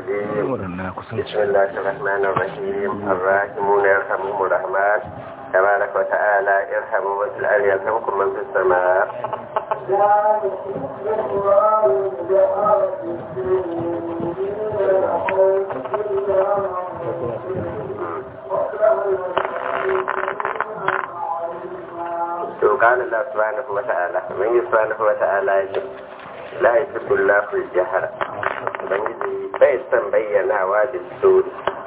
الرجيم بسم الله الرحمن الرحيم الراحمون يرحمهم الرحمن تبارك وتعالى ارحموا من في الأرض يرحمكم من في السماء to قال الله سبحانه وتعالى من سبحانه وتعالى يجب la ya fi kullafin jihar ubangiji bai son bayyanawa da su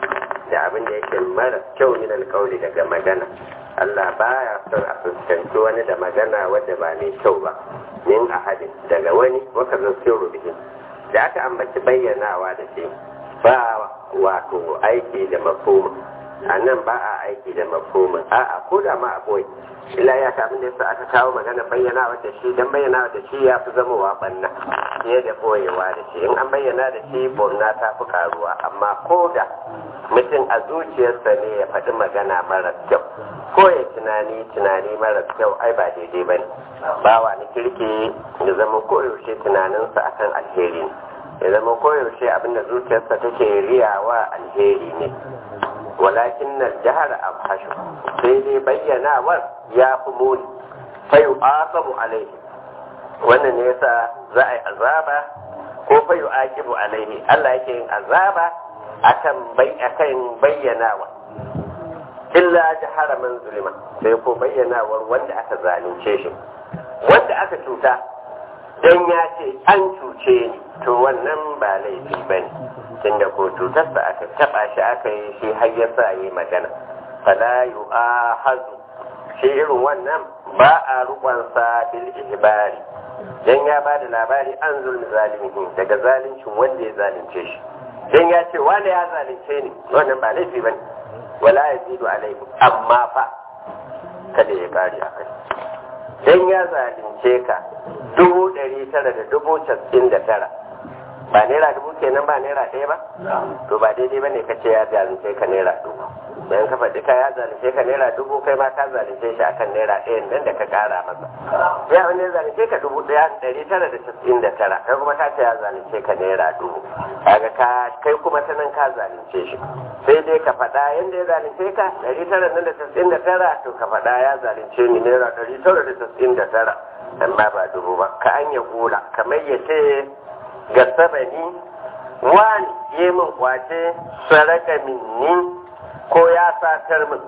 da abin da yake mara kyau min alkawli daga magana Allah baya son a fuskanci wani da magana wadda ba mai kyau ba min ahadin daga wani waka zo sirru bihin da aka ambaci bayyanawa da shi ba wato aiki da mafhuma a nan ba a aiki da mafhuma a'a ko da ma a boye ila ya ka abin da yasa aka kawo magana bayyana da shi dan bayyana da shi ya fi zamowa banna fiye da boyewa da shi in an bayyana da shi bonna ta fi karuwa amma ko da mutum a zuciyarsa ne ya faɗi magana mara kyau ko ya tunani tunani mara kyau ai ba daidai ba ne bawa ni kirki ya zama koyaushe tunaninsa akan alheri ne ya zama koyaushe abin da zuciyarsa take riyawa alheri ne walakin nan jihar abhashu sai dai bayyanawar ya fi muni fayu aqabu alaihi wannan ne yasa za a yi azaba ko fayu aqibu alaihi Allah yake yin azaba akan bai akan bayyanawa illa jahara man zulima sai ko bayyanawar wanda aka zalunce shi wanda aka cuta dan ya ce an cuce ni to wannan ba laifi bane tunda ko cutarsa aka taba shi aka yi shi har ya sa yi magana fala yu'ahazu shi irin wannan ba a rukunsa bil ihbari dan ya ba da labari an zulmi zalimihi daga zalincin wanda ya zalunce shi dan ya ce wanda ya zalunce ni wannan ba laifi bane wala yazidu alaihi amma fa kada ya kare akai dan ya zalunce ka dubu ɗari tara da dubu casa'in da tara ba naira dubu kenan ba naira ɗaya ba to ba daidai ba ne ka ce ya zalunce ka naira dubu bayan ka faɗi ka ya zalunce ka naira dubu kai ma ka zalunce shi akan naira ɗayan nan da ka ƙara masa ya wani ya zalunce ka dubu ɗaya ɗari tara da casa'in da tara kai kuma ka ce ya zalunce ka naira dubu kaga ka kai kuma ta nan ka zalunce shi sai dai ka faɗa yadda ya zalunce ka ɗari tara nan da casa'in da tara to ka faɗa ya zalunce ni naira ɗari tara da casa'in da tara amma ba dubu ba ka an ya gula kamar ya ce ga sabani wani yi min kwace saraka minni ko ya satar min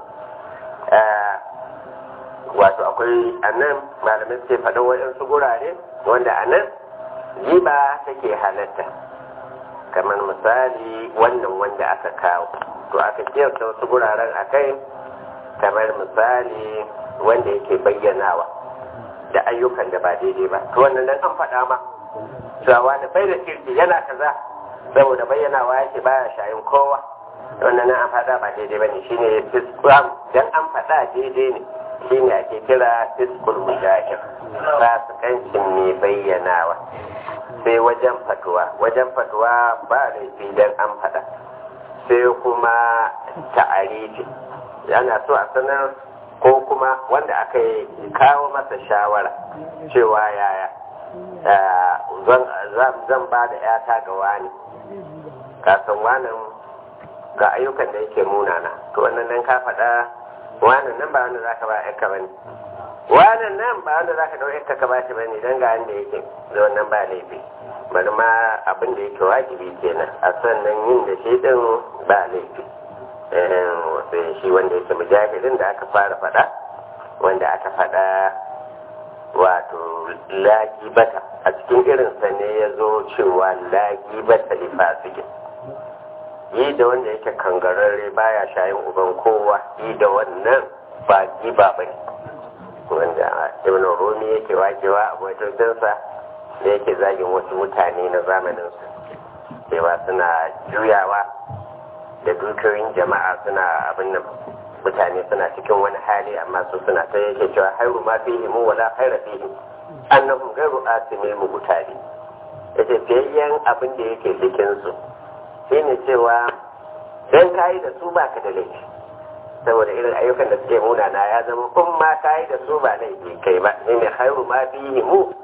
wato akwai a nan malamai suke faɗin waɗansu gurare wanda a nan riba take halatta kamar misali wannan wanda aka kawo to aka kiyasta wasu guraren a kai kamar misali wanda yake bayyanawa da ayyukan da ba daidai ba to wannan dan an faɗa ma cewa wani bai da kirki yana kaza saboda bayyanawa yake baya shayin kowa wannan nan an faɗa ba daidai ba ne shine fiskam dan an faɗa daidai ne shine ake kira fiskul mujahir fasikancin mai bayyanawa sai wajen fatuwa wajen fatuwa ba laifi dan an faɗa sai kuma ta'arifi yana so a sanar ko kuma wanda aka yi kawo masa shawara cewa yaya zan ba da yata ga wani kasan wanan ga ayyukan da yake munana to wannan nan ka faɗa wanan nan ba wanda za ka ba yanka ba ne wanan nan ba wanda za ka ɗau yanka ka ba shi ba ne don ga wanda yake da wannan ba laifi bari ma abin da yake wajibi kenan a sannan yin da shi ɗin ba laifi sai shi wanda yake mujahidin da aka fara faɗa wanda aka faɗa wato lagibata a cikin irinsa ne ya zo cewa lagibata lifasikin yi da wanda yake kangararre baya shayin uban kowa yi da wannan ba giba ba ne wanda ibn rumi yake wakewa a wajensa da yake zagin wasu mutane na zamaninsu cewa suna juyawa da dukiyoyin jama'a suna abin nan mutane suna cikin wani hali amma su suna ta yake cewa hairu ma fihi mu wala khaira fihi annahum ghairu asimil mubtali yace fiyayyen abin da yake cikin su shine cewa dan kai da su baka da laifi saboda irin ayyukan da suke munana ya zama kun ma kai da su ba laifi kai ba shine hairu ma fihi mu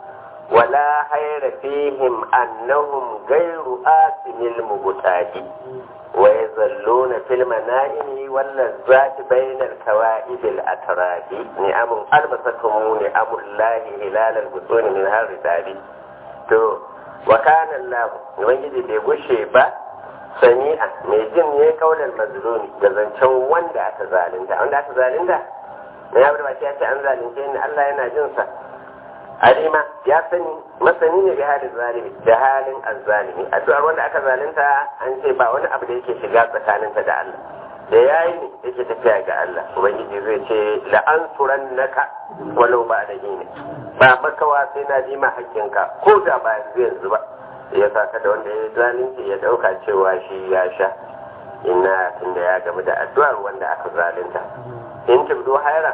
ولا خير فيهم أنهم غير آثم المبتاد ويظلون في المنائم واللذات بين الكوائب الأتراب نعم ألبستهم نعم الله هلال البطون من هالرتاب تو وكان الله وجد بيغشي با sami'a mai jin ne kaular mazlumi da zancen wanda aka zalunta wanda aka zalunta na ya baki ya ce an zalunce ni Allah yana jin sa alima ya sani masani ne da halin zalimi da halin azzalimi addu'ar wanda aka zalunta an ce ba wani abu da yake shiga tsakaninta da Allah da yayi ne yake tafiya ga Allah ubangiji zai ce la'ansuran naka walau ba da ne ba makawa sai na ji ma hakkinka ko da ba yanzu ba ya sa da wanda ya zalunci ya dauka cewa shi ya sha ina tunda ya gamu da addu'ar wanda aka zalunta in tibdo haira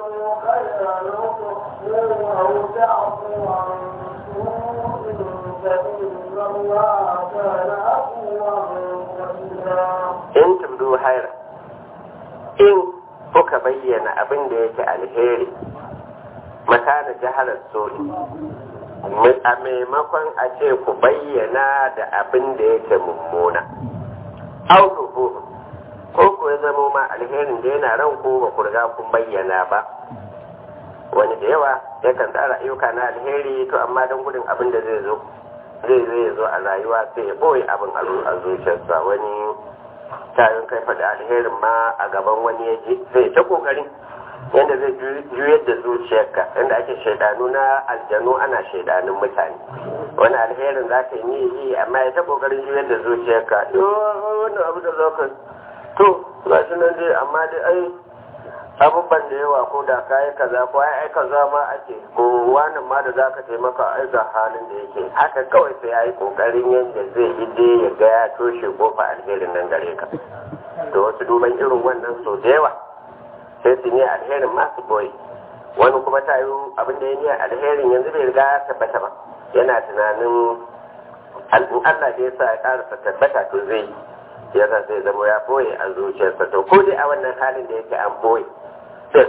in tibdo haira in kuka bayyana abin da yake alheri makana jahalar sori a maimakon a ce ku bayyana da abin da yake mummuna autuhu ko ku ya zama ma alherin da yana ran ko ba ku riga kun bayyana ba wani da yawa yakan tsara ayyuka na alheri to amma don gudun abin da zai zo zai zai zo a rayuwa sai ya boye abin a zuciyarsa wani tayin kai faɗi alherin ma a gaban wani ya ji sai ta kokarin yadda zai juyar da zuciyarka yadda ake shaidanu na aljanu ana shaidanun mutane wani alherin za ka yi yi amma ya ta kokarin juyar da zuciyarka wani abu da zaka to ga shi nan dai amma dai ai abubuwan da yawa ko da ka yi kaza ko ai ai kaza ma ake ko wani ma da zaka taimaka ai ga halin da yake haka kawai sai ya yi kokarin yadda zai yi dai ya ga ya toshe kofa alherin nan gare ka to wasu duban irin wannan sau da yawa sai su ne alherin masu boye wani kuma ta yi abin da ya ne alherin yanzu bai riga ya tabbata ba yana tunanin Allah da ya sa ya karasa tabbata to zai ya sa sai zama ya boye a zuciyarsa to ko dai a wannan halin da yake an boye din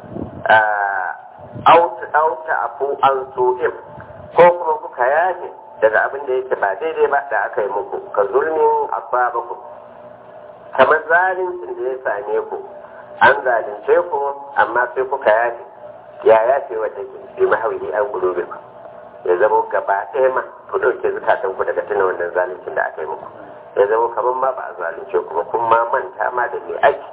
auta afu an su'im ko kuma kuka yaje daga abin da yake ba daidai ba da aka yi muku ka zulmin asabaku kamar zalincin da ya same ku an zalunce ku amma sai kuka yafe ya yafe wata ke fi mahauri an gudu ya zama gaba ɗaya ma ku ɗauke zukatan ku daga tuna wannan zaluncin da aka yi muku ya zama kamar ma ba a zalunce ku ba kun ma manta ma da me ake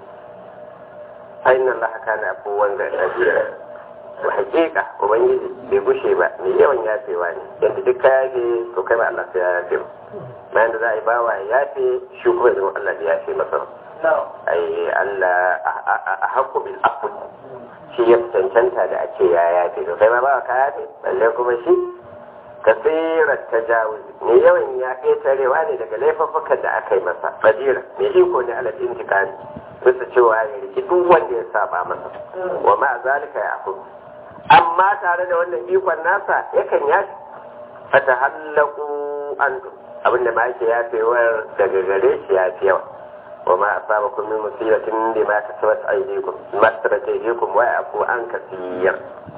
ainihin Allah kana abubuwan da ɗabi'a to hakika ubangiji bai gushe ba mai yawan yafewa ne yadda duk ka yafe to kai ba Allah sai ya yafe bayan da za a yi bawa ya yafe shi kuma zama Allah ya yafe masa ai Allah a haƙo bil afu shi ya cancanta da ake ya yafe to kai ma ba ka yafe balle kuma shi kasirar tajawuz mai yawan ya ƙetarewa ne daga laifuffukan da aka yi masa fadira mai iko ne alal intikami bisa cewa ya riki duk wanda ya saba masa wa ma zalika ya afu amma tare da wannan ikon nasa yakan yafi fata hallaku an abinda ma yake yafewar daga gare shi ya fi yawa وما أصابكم من مصيبة بما كسبت أيديكم ما كسبت أيديكم ويعفو عن كثير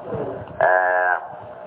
آه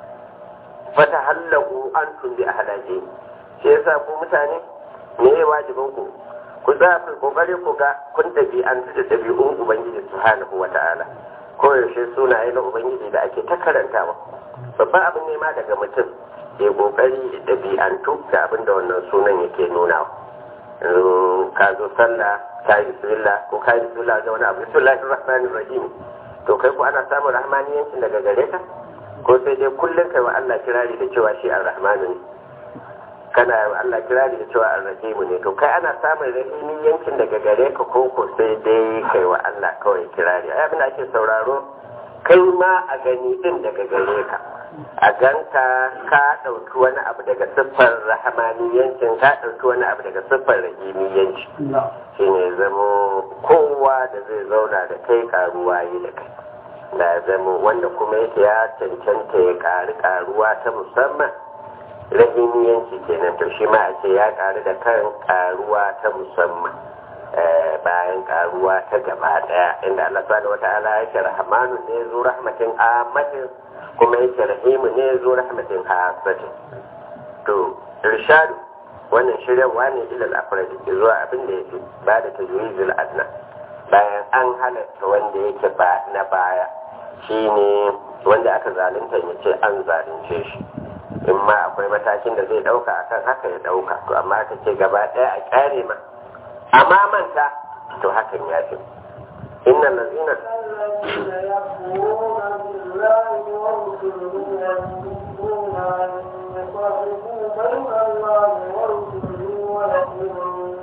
فتهلقوا أنتم بأهلاجين shi yasa ku mutane me ya wajibin ku ku za ku kokari ku ga kun tafi an da dabi'un ubangiji subhanahu wata'ala ko yaushe sunaye na ubangiji da ake ta karantawa babban abin ne ma daga mutum ya kokari da dabi'antu ga abin da wannan sunan yake nunawa yanzu ka zo sallah ka yi bismillah ko ka yi bismillah ga wani abu bismillahir rahmanir rahim to kai ko ana samun rahmaniyancin daga gare ka ko sai dai kullum kai wa Allah kirari da cewa shi ar-rahmanu ne kana wa Allah kirari da cewa ar-rahimu ne to kai ana samun rahimiyancin daga gare ka ko ko sai dai kai wa Allah kawai kirari ai abin da ake sauraro kai ma a gani din daga gare ka a ganka ka ɗauki wani abu daga siffar rahamaniyancin ka ɗauki wani abu daga siffar rahimiyanci shi ne zamo kowa da zai zauna da kai karuwa yi da kai da zamo wanda kuma yake ya cancanta ya ƙari karuwa ta musamman rahimiyanci kenan to shi ma a ce ya ƙaru da kan karuwa ta musamman bayan karuwa ta gaba daya inda Allah subhanahu wata'ala yake rahmanu ne zu rahmatin amatin kuma yake rahimu ne zo rahmatin hasatin to irshadu wannan shiryarwa ne ilal afradi zuwa abin da yake ba da tajwizul adna bayan an halatta wanda yake ba na baya shine wanda aka zalunta ya ce an zalunce shi in ma akwai matakin da zai dauka akan haka ya dauka to amma ka ce gaba daya a kyare ma amma manta to hakan ya fi inna lazina الذين يكفرون بالله ورسله ويريدون أن يفرقوا بين الله ورسله ويقولون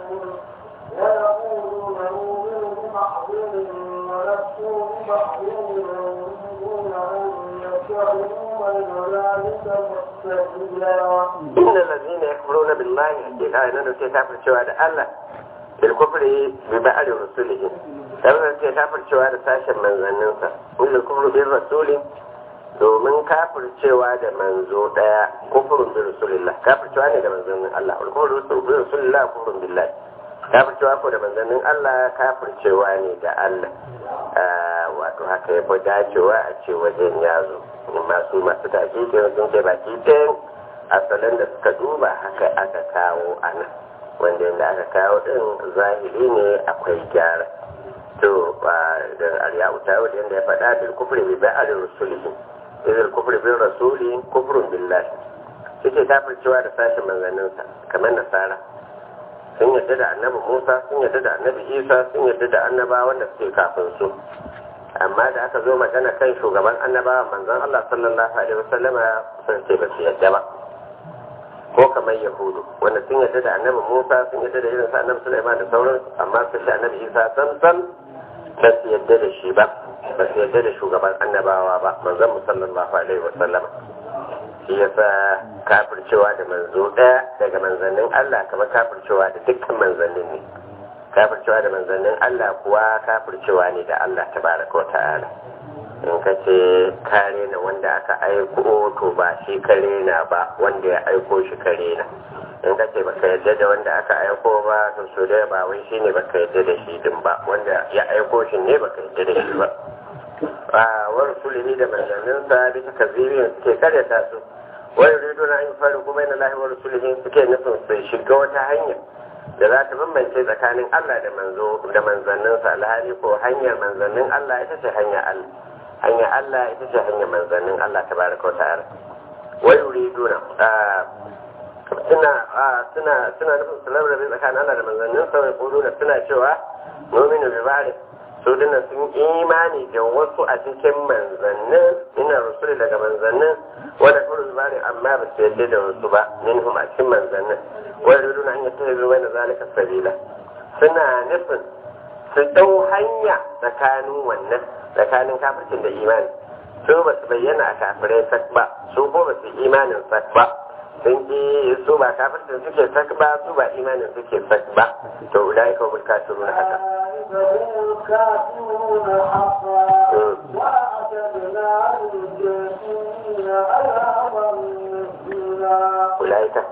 ويقولون نؤمن ببعض ونكفر ببعض ويريدون أن يجعلوا بين ذلك مستقبلا inna lazina yakfuruna billahi hakika ina da ke kafircewa da Allah bil kufri bi ba'd rusulihi dan da ke kafircewa da sashen manzanninsa bil kufri bi rasulin domin kafircewa da manzo daya kufrun bi rasulillah kafircewa ne da manzannin Allah wal kufru bi rasulillah kufrun billahi kafircewa ko da manzannin Allah kafircewa ne da Allah wato haka ya fi dacewa a ce wajen yazo masu masu tafi ke sun ce baki ɗayan asalin da suka duba haka aka kawo a nan wanda yadda aka kawo din zahiri ne akwai gyara to da aryawu ta wadda yadda ya faɗa bil kufri bi ba'al rusulihi idil kufri bil rasuli kufrun billahi suke kafircewa da sashen manzanninsa kamar nasara sun yadda da annabi musa sun yadda da annabi isa sun yadda da annaba wanda suke kafin su amma da aka zo magana kan shugaban annabawa manzon Allah sallallahu alaihi wasallama sun ce ba su yadda ba ko kamar yahudu wanda sun yadda da annabi musa sun yadda da irin sa annabi sulaiman da sauran amma sun da annabi isa sam sam ba su yadda da shi ba ba su yadda da shugaban annabawa ba manzon mu sallallahu alaihi wasallama shi yasa kafircewa da manzo daya daga manzannin Allah kamar kafircewa da dukkan manzannin ne kafircewa da manzannin Allah kuwa kafircewa ne da Allah tabaraka wa ta'ala in ka ce kare na wanda aka aiko to ba shi kare na ba wanda ya aiko shi kare na in ka ce baka yadda da wanda aka aiko ba to so da ba wai shine baka yadda da shi din ba wanda ya aiko shi ne baka yadda da shi ba a wa rasulihi da manzanninsa bisa kazibin suke karyata su wani rido na yin farin kuma yana lahi wa rasulihi suke nufin su shiga wata hanya da za ta bambance tsakanin Allah da manzo da manzanninsa alhali ko hanyar manzannin Allah ita ce hanyar Allah hanyar Allah ita ce hanyar manzannin Allah ta baraka wa ta'ala wai yuriduna suna suna suna nufin su labrabe tsakanin Allah da manzannin sa wai kuluna suna cewa mu'minu bi ba'd su dinnan sun imani da wasu a cikin manzannin ina rusuli daga manzannin wanda kuru bari amma ba su yadda da wasu ba minhum a cikin manzannin wai yuriduna an yattahizu bayna zalika sabila suna nufin su dau hanya tsakanin wannan tsakanin kafircin da imani su ba su bayyana a kafirai sak ba su ko ba su imanin sak ba sun ji su ba kafircin suke sak ba su ba imanin suke sak ba to ulai ka bil kafirun haka هم الكافرون حقا وأعتدنا للكافرين عذابا مهينا ulai ka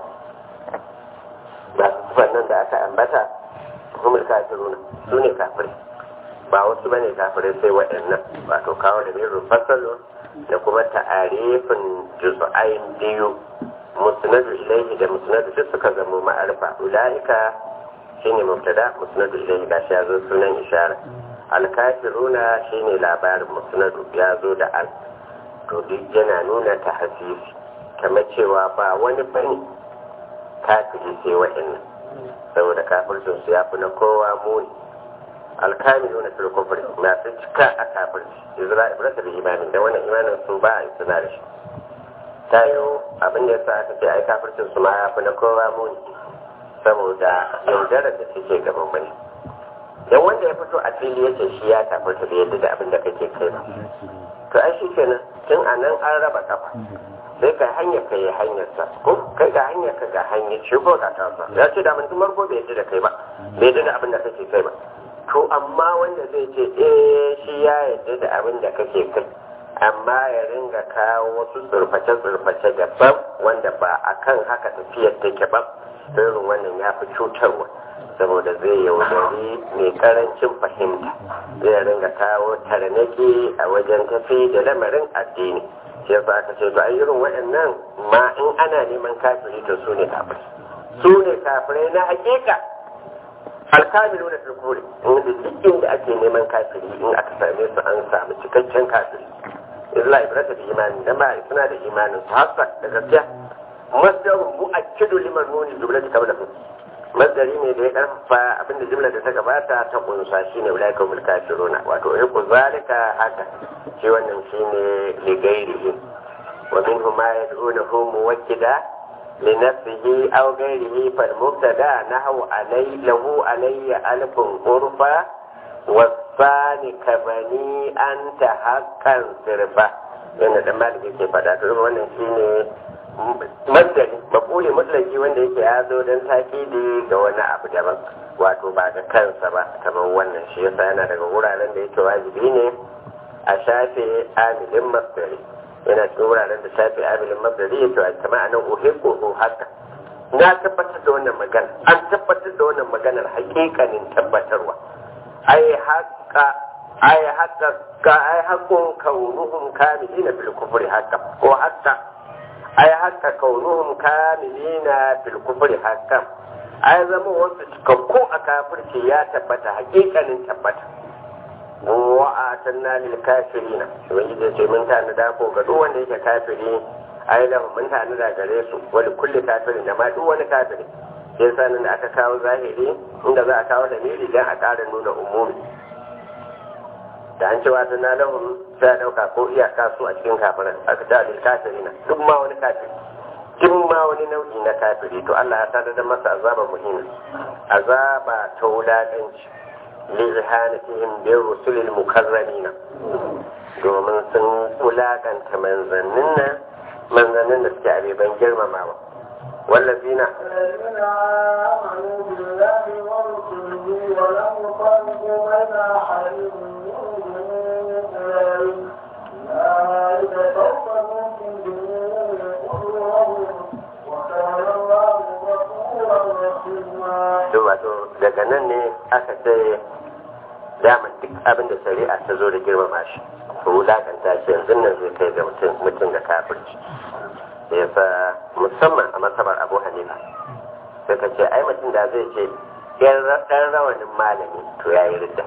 ba su nan da aka ambata humul kafiruna su ne kafirai ba wasu bane kafirai sai waɗannan wato kawo da mirin fasalo da kuma ta'arifin juz'ain biyu musnadu ilaihi da musnadu duk suka zama ma'arifa ulaika shine mubtada musnadu ilaihi gashi ya zo sunan ishara alkafiruna shine labarin musnadu ya zo da al to duk yana nuna ta hasisi kamar cewa ba wani bane kafiri sai waɗannan saboda kafircin su ya fi na kowa muni alkamiluna fil kufri masu cika a kafirci izra ibrata bi imanin da wannan imanin su ba a suna da shi tayo abin da yasa aka ce ai kafircin su ma ya fi na kowa muni saboda yaudarar da suke gaban mai dan wanda ya fito a fili yace shi ya kafirta da yadda da abin da kake kai ba to ai shi kenan tun a nan an raba kafa sai ka hanyar ka yi hanyar sa ko kai ga hanyar ka ga hanyar shi ko ga tasa ya ce da mun tun farko bai yadda da kai ba bai yadda da abin da kake kai ba to amma wanda zai ce eh shi ya yadda da abin da kake kai amma ya ringa kawo wasu tsirface-tsirface daban wanda ba a kan haka tafiyar take ba irin wannan ya fi cutarwa saboda zai yaudari mai karancin fahimta zai ringa kawo tarnaki a wajen tafi da lamarin addini shi yasa aka ce to ai irin waɗannan ma in ana neman kafiri to su ne kafirai su ne kafirai na hakika alkamilu na turkuri inda duk inda ake neman kafiri in aka same su an samu cikakken kafiri illa ibrata da imani dan ba suna da imanin su hasa da gaskiya masdarun mu'akkidu liman nuni jumlati qablahu masdari ne da ya karfafa abinda jumla da ta gabata ta kunsa shine ulaika hum kafiruna wato ya ku zalika haka shi wannan shine ligairihi wa minhum ma yad'unahu muwakkida لنفسه أو غيره فالمبتدا نحو علي له علي ألف غرفة والثاني كبني أنت حقا سرفة yana da maliki ke faɗa to wannan shine masdari maquli mutlaki wanda yake ya zo don takidi ga wani abu daban wato ba ga kansa ba kamar wannan shi yasa yana daga wuraren da yake wajibi ne a shafe amilin masdari yana cikin wuraren da shafi abilin mabdari ya cewa kama a nan uhibbu ko haka na tabbatar da wannan magana an tabbatar da wannan maganar hakikanin tabbatarwa ai haka ai haka ka ai hakkun kaunuhum kamilina fil kufri haka ko haka ai haka kaunuhum kamilina fil kufri haka ai zama wasu cikakku a kafirci ya tabbata hakikanin tabbata wa atanna lil kafirina ubangiji ce mun tana da ko ga duk wanda yake kafiri ai da mun tana da gare su wani kulli kafirin da ma duk wani kafiri sai sanin da aka kawo zahiri inda za a kawo da miri dan a ƙara nuna umumi da an cewa ta na lahum sai a ɗauka ko iyaka su a cikin kafirin aka ta lil kafirina duk ma wani kafiri duk ma wani nau'i na kafiri to Allah ya tada da masa azaba muhimmi azaba ta wulaƙanci li'ihanatihim bin rusulil mukarramina domin sun wulakanta manzannin nan manzannin da suke abeban girmamawa wallazina الذين آمنوا بالله ورسله ولم يفرقوا بين أحد منهم أولئك أولئك سوف نؤتيهم أجورهم وكان الله غفورا رحيما to wato daga nan ne aka ce daman duk abin da shari'a ta zo da girmama shi to wulakanta shi yanzu nan zai kai ga mutum mutum da kafirci da yasa musamman a masabar abu hanifa sai ka ce ai mutum da zai ce ɗan rawanin malami to ya yi ridda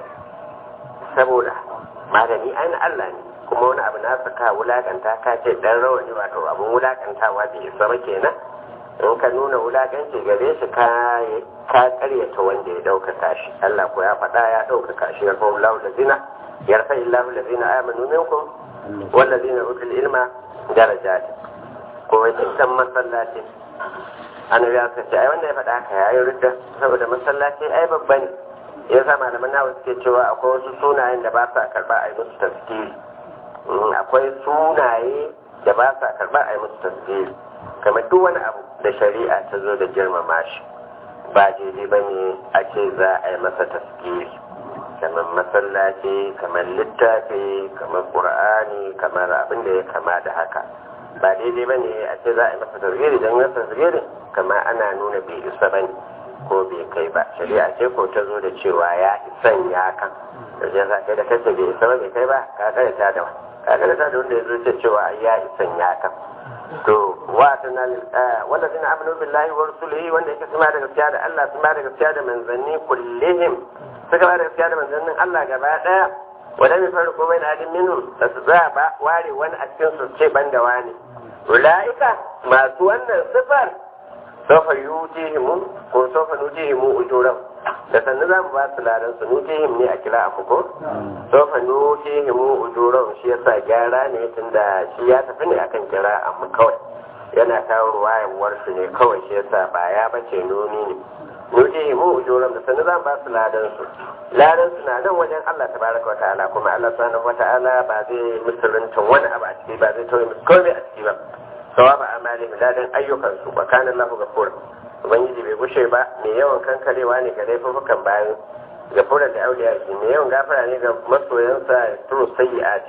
saboda malami ai na Allah ne kuma wani abu na saka wulakanta ka ce ɗan rawani wato abin wulakantawa bai isa ba kenan in ka nuna wulakanci gare shi ka ka karyata wanda ya ɗaukaka shi Allah ko ya faɗa ya ɗaukaka shi ya kawo lahu lazina yarfa illahu lazina amanu minkum wallazina utul ilma darajat ko wai can masallaci annabi ya ce ai wanda ya faɗa haka yayi rudda saboda masallaci ai babba ne ya sa malaman nawa suke cewa akwai wasu sunayen da ba sa karɓa a yi musu tafsiri akwai sunaye da ba sa karɓa a yi musu tafsiri kamar duk wani abu da shari'a ta zo da girmama shi ba daidai ba ne a ce za a yi masa taskiri kamar masallaci kamar littafi kamar ƙur'ani kamar abin da ya kama da haka ba daidai ba ne a ce za a yi masa tasgiri don yin tasgiri kamar ana nuna bai isa ba ne ko bai kai ba shari'a ce ko ta zo da cewa ya isan ya kan da shi yasa kai da kace bai isa ba bai kai ba ka karanta da ka karanta da wanda ya zo ce cewa ya isan ya kan to wa tana wanda zina amanu billahi wa rasulihi wanda yake suma da gaskiya da Allah suma da gaskiya da manzanni kullihim suka ba da gaskiya da manzannin Allah gaba daya wanda mai farko bai da adin minhum da su za ba ware wani a cikin su ce ban da wani ulaika masu wannan sifar sofa yutihimu ko sofa nutihimu ujuran da sannu za mu ba su ladan su nutihim ne a kira a fuko sofa nutihimu ujuran shi yasa gyara ne tunda shi ya tafi ne akan kira a mu kawai yana kawo ruwayan warsu ne kawai shi yasa ba ya bace nuni ne nutihimu ujuran da sannu za mu ba su ladan su ladan su na nan wajen Allah tabaraka wataala kuma Allah subhanahu wataala ba zai musulunta wani abu a ciki ba zai tauye musu komai a ciki ba sawaba amalihim ladan ayyukansu wa kana Allahu ghafur ubangiji bai gushe ba mai yawan kankarewa ne ga laifukan bayan gafuran da auliya shi mai yawan gafara ne ga masoyansa turu sayyi'at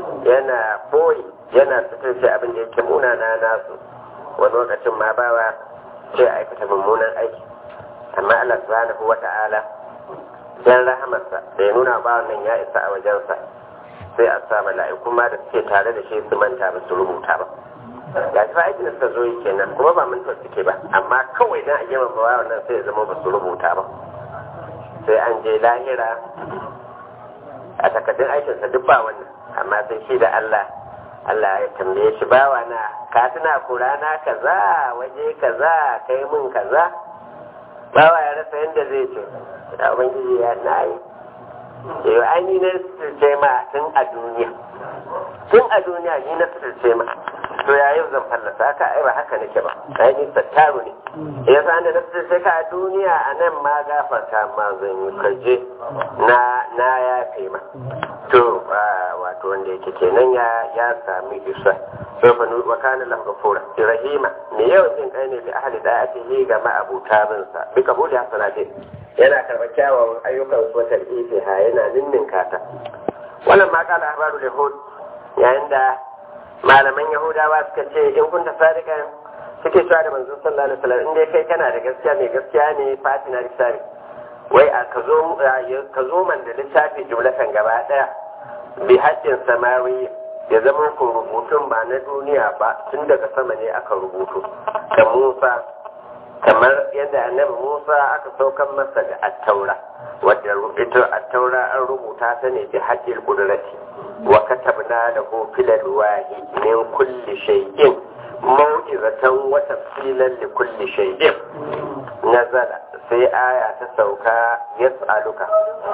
yana boye yana suturce abin da yake munana nasu wani lokacin ma bawa sai aikata mummunan aiki amma Allah subhanahu wa ta'ala dan rahamarsa da ya nuna bawan nan ya isa a wajensa sai a sa mala'iku ma da suke tare da shi su manta ba su rubuta ba ga shi fa aikin da suka zo yi kenan kuma ba mantuwa suke ba amma kawai dan a girmama bawan nan sai ya zama ba su rubuta ba sai an je lahira a takardun aikinsa duk ba wannan amma sai shi da Allah Allah ya tambaye shi bawa na ka tuna ku rana kaza waje kaza kai mun kaza bawa ya rasa yadda zai ce da ubangiji ya na yi yau an yi na sirce ma tun a duniya tun a duniya ni na sirce ma to ya yau zan fallasa haka ai ba haka nake ba ai ni sattaru ne ya san da na sirce ka a duniya a nan ma gafarta ma zan yi kaje na na yafe ma to wato wanda yake kenan ya ya sami isa sofa nu wa kana lahu ghafura rahima me yau jin kai ne bi ahli da'atihi ga ma'abuta bin sa bi kabuli hasanati yana karɓar kyawawan ayyukan su wata ha yana ninnin kata wannan ma kala ahbaru yahud yayin da malaman yahudawa suka ce in kunta sadiqan suke cewa da manzon sallallahu alaihi wasallam in dai kai kana da gaskiya mai gaskiya ne fatina lissafi wai a ka zo ka zo man da littafi jumlatan gaba daya bi haddin samawi ya zama ku rubutun ba na duniya ba tun daga sama ne aka rubutu da Musa kamar yadda annabi Musa aka saukan masa da attaura wadda ita attaura an rubuta ta ne bi haddil qudrati wa katabna lahu fil alwahi min kulli shay'in maw'izatan wa tafsilan li kulli shay'in nazala sai aya ta sauka yas'aluka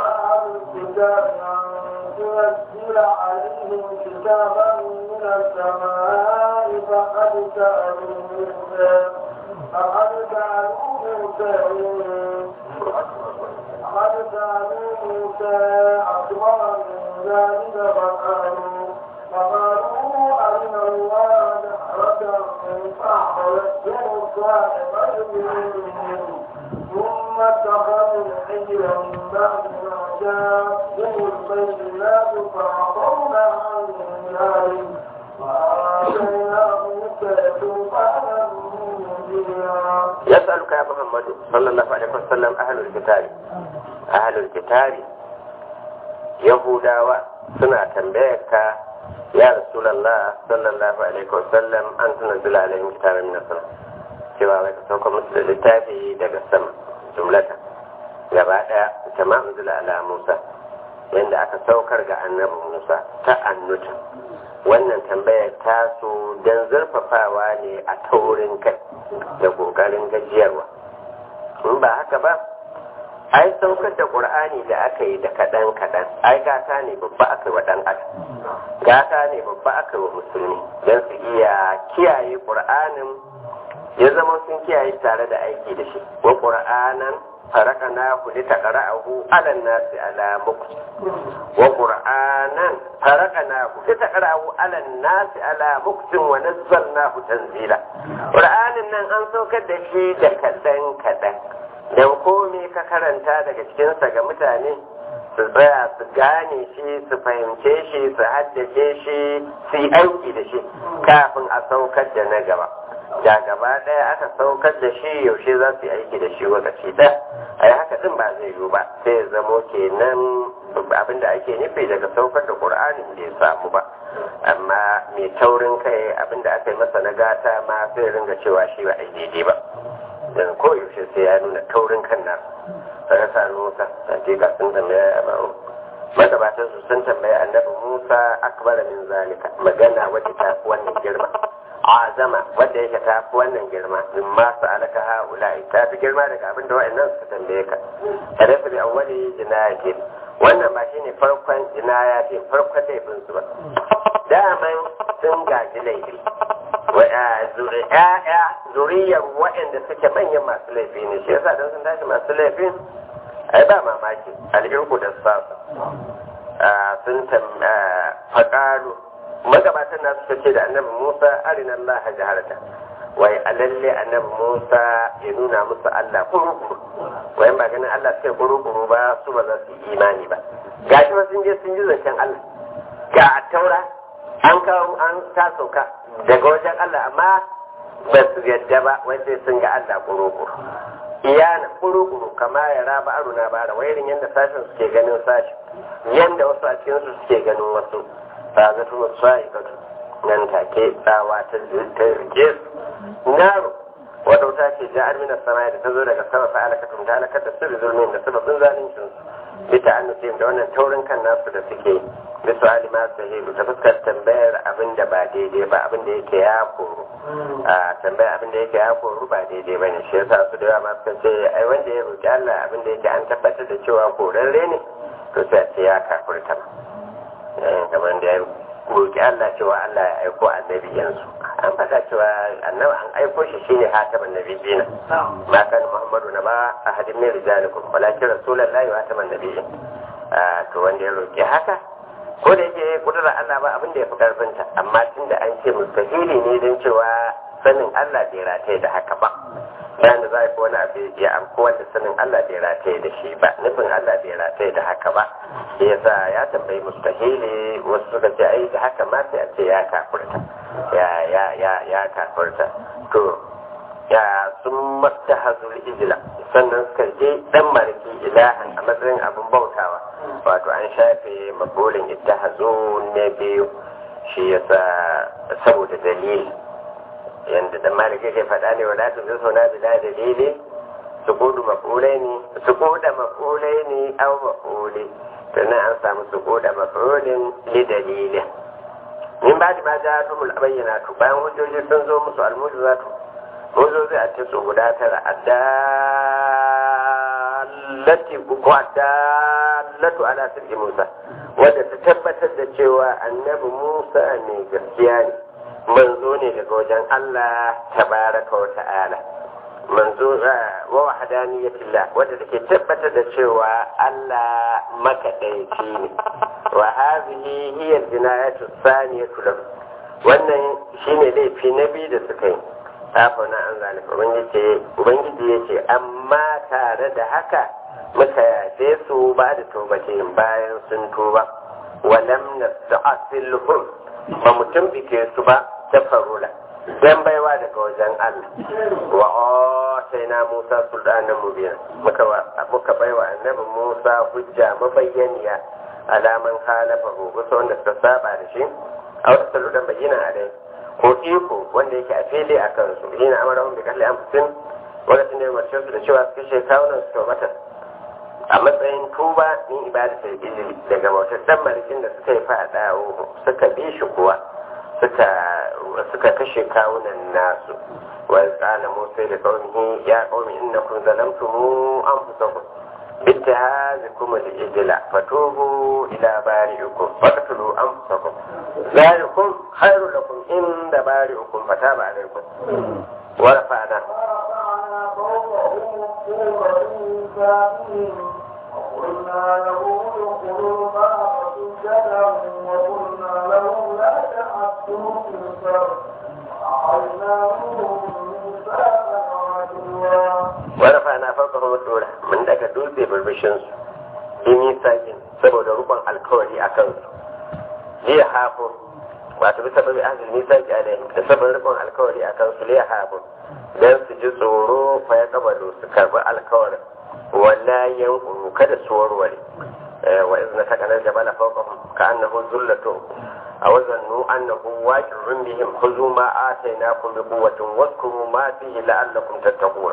تنزل عليهم كتابا من السماء فقد سألوا موسى فقد سألوا موسى فقد سألوا موسى أكبر من ذلك فقالوا فقالوا أرنا الله جهرة فأخذتهم الصاعقة بظلمهم ثم اتخذوا الحجر من بعد ما جاءهم البينات فعصونا عن ذلك وآتينا موسى سلطانا مبينا يسألك يا محمد صلى الله عليه وسلم أهل الكتاب أهل الكتاب يهودا suna tambayar ka ya rasulallah sallallahu alaihi wasallam an tunzila alaihim kitaban min as-sama cewa wai ka sauka musu da littafi daga sama jumlata gaba daya kama unzila ala Musa yanda aka saukar ga annabi Musa ta annuta wannan tambayar taso don zurfafawa ne a taurin kai da kokarin gajiyarwa in ba haka ba ai saukar da qur'ani da aka yi da kaɗan kaɗan ai gata ne babba aka yi wa ɗan adam gata ne babba aka yi wa musulmi don su iya kiyaye qur'anin ya zama sun kiyaye tare da aiki da shi wa qur'anan farakanahu litaqra'ahu 'ala an-nasi 'ala mukth wa qur'anan farakanahu litaqra'ahu 'ala an-nasi 'ala mukth wa nazzalnahu tanzila qur'anin nan an saukar da shi da kadan kadan dan komai ka karanta daga cikin sa ga mutane su tsaya su gane shi su fahimce shi su haddace shi su yi aiki da shi kafin a saukar da na gaba da gaba ɗaya aka saukar da shi yaushe za su yi aiki da shi lokaci ɗaya a yi haka ɗin ba zai yiwu ba sai ya zamo kenan abin da ake nufi daga saukar da ƙur'anin da ya samu ba amma mai taurin kai abin da aka yi masa na gata ma sai ringa cewa shi ba a yi daidai ba dan koyaushe sai ya nuna taurin kan nasu sai sa musa hakika sun tambaya ya baro magabatan su sun tambaya annabi musa akbara min zalika magana wacce ta fi wannan girma azama wanda yake ta fi wannan girma in ma su alaka ha'ula'i ta fi girma daga abin da wa'annan suka tambaye ka tare su bi awwali jinayatin wannan ba shine farkon jinayatin farkon laifin su ba daman sun gaji laifi ya'ya zuriyar waɗanda suke manyan masu laifi ne shi yasa don sun tashi masu laifin ai ba mamaki al'irku da sasa sun faƙaru magabatan na suka ce da annabi musa arina allah jaharata wai a lalle annabi musa ya nuna musu allah kuru-kuru wai ba ganin allah suke kuru-kuru ba su ba za su yi imani ba gashi ba sun je sun ji zancen allah ga taura an kawo an ta sauka daga wajen allah amma ba su yadda ba wai sai sun ga allah kuru-kuru iyana kuru-kuru kama ya raba aro na bara wairin yadda sashen suke ganin sashi yadda wasu a cikin su suke ganin wasu ta zato musu sa'ikatu nan take tsawa ta rike su naro wadda wuta ce ja'ar mina sama da ta zo daga sama fa alakatun ta alakar da sirri zulmin da sababin zalincin su bita an da wannan taurin kan nasu da suke bisu alima sahihu ta fuskar tambayar abin da ba daidai ba abin da yake ya koru a tambayar abin da yake ya koru ba daidai ba ne shi yasa su da yawa ma suka ce ai wanda ya roƙi Allah abin da yake an tabbatar da cewa korarre ne to sai a ce ya kafurta kamar da ya roƙi Allah cewa Allah ya aiko annabi yanzu an faɗa cewa annabi an aiko shi shine hataman nabiyina ma kan muhammadu na ba ahadin min rijalikum walakin rasulullahi wa hataman nabiyyin to wanda ya roƙi haka ko da yake kudura Allah ba abin da ya fi karfinta amma tunda an ce mustahili ne don cewa sanin Allah bai rataye da haka ba bayan da za a yi wani abu ya amko wanda sanin Allah bai rataye da shi ba nufin Allah bai rataye da haka ba shi yasa ya tambayi mustahili wasu suka ce ai da haka ma sai a ce ya kafurta ya ya ya ya kafurta to ya sun mastahazul ijla sannan suka je dan mariki ilahan a matsayin abin bautawa wato an shafe mabolin ittahazu na biyu shi yasa saboda dalili yanda da maliki ke faɗa ne wala tu bisu na bila dalili su kudu mafulai ne su kuda mafulai ne au mafuli sannan an samu su kuda mafulin li dalilin min ba da ma ja tumul bayyana tu bayan hujjoji sun zo musu almujizatu mujizozi a ce su guda tara addallati ko addallatu ala sirri musa wadda ta tabbatar da cewa annabi musa ne gaskiya ne manzo ne daga wajen Allah tabaraka wa ta'ala manzo wa wahdaniyatillah wadda take tabbatar da cewa Allah makadaici ne wa hadhihi hiya al-jinayatu thaniyatu lahu wannan shine laifi na biyu da suka yi na an zalika ubangiji ubangiji yace amma tare da haka muka yafe su ba da tobatin bayan sun tuba walam nasta'silhum ba mu tumbike su ba ta farula dan baiwa daga wajen Allah wa na Musa sultanan mubina muka muka baiwa annabi Musa hujja mabayyaniya alaman halafa gusa wanda suka saba da shi a wata saludan bayyana a dai ko iko wanda yake a fili a kansu hina amara hun bi kalli amfusin lokacin da ya umarce su da cewa su kashe kawunan su mata a matsayin tuba min ibadatul ijli daga bautar dan malikin da suka yi fada suka bi shi kuwa suka suka kashe kawunan nasu wa qala musa da qaumihi ya qaumi innakum zalamtum anfusakum باتهاذكم الإجل فتوبوا إلى بارئكم فاقتلوا أنفسكم ذلكم خير لكم عند بارئكم فتاب عليكم ورفعنا ورفعنا فوقهم الطور بميثاقهم وقلنا له ادخلوا الباب سجدا وقلنا له لا تعدوا في البر وأخذنا منهم ميثاقا عدوا ورفعنا فوقهم الطور من daga dutse burbushin su yi sakin saboda rukun alkawari a kansu liya hafo wato bisa babi ahli nisaki alaihim da saboda rukun alkawari a kansu liya hafo dan su ji tsoro fa ya kabalo su karbi alkawarin wala yankuru kada su warware wa izna takana jabala fawqahum ka'annahu zullatun aw zannu annahu waqi'un bihim khudhu ma atainakum bi quwwatin wadhkuru ma fihi la'allakum tattaqun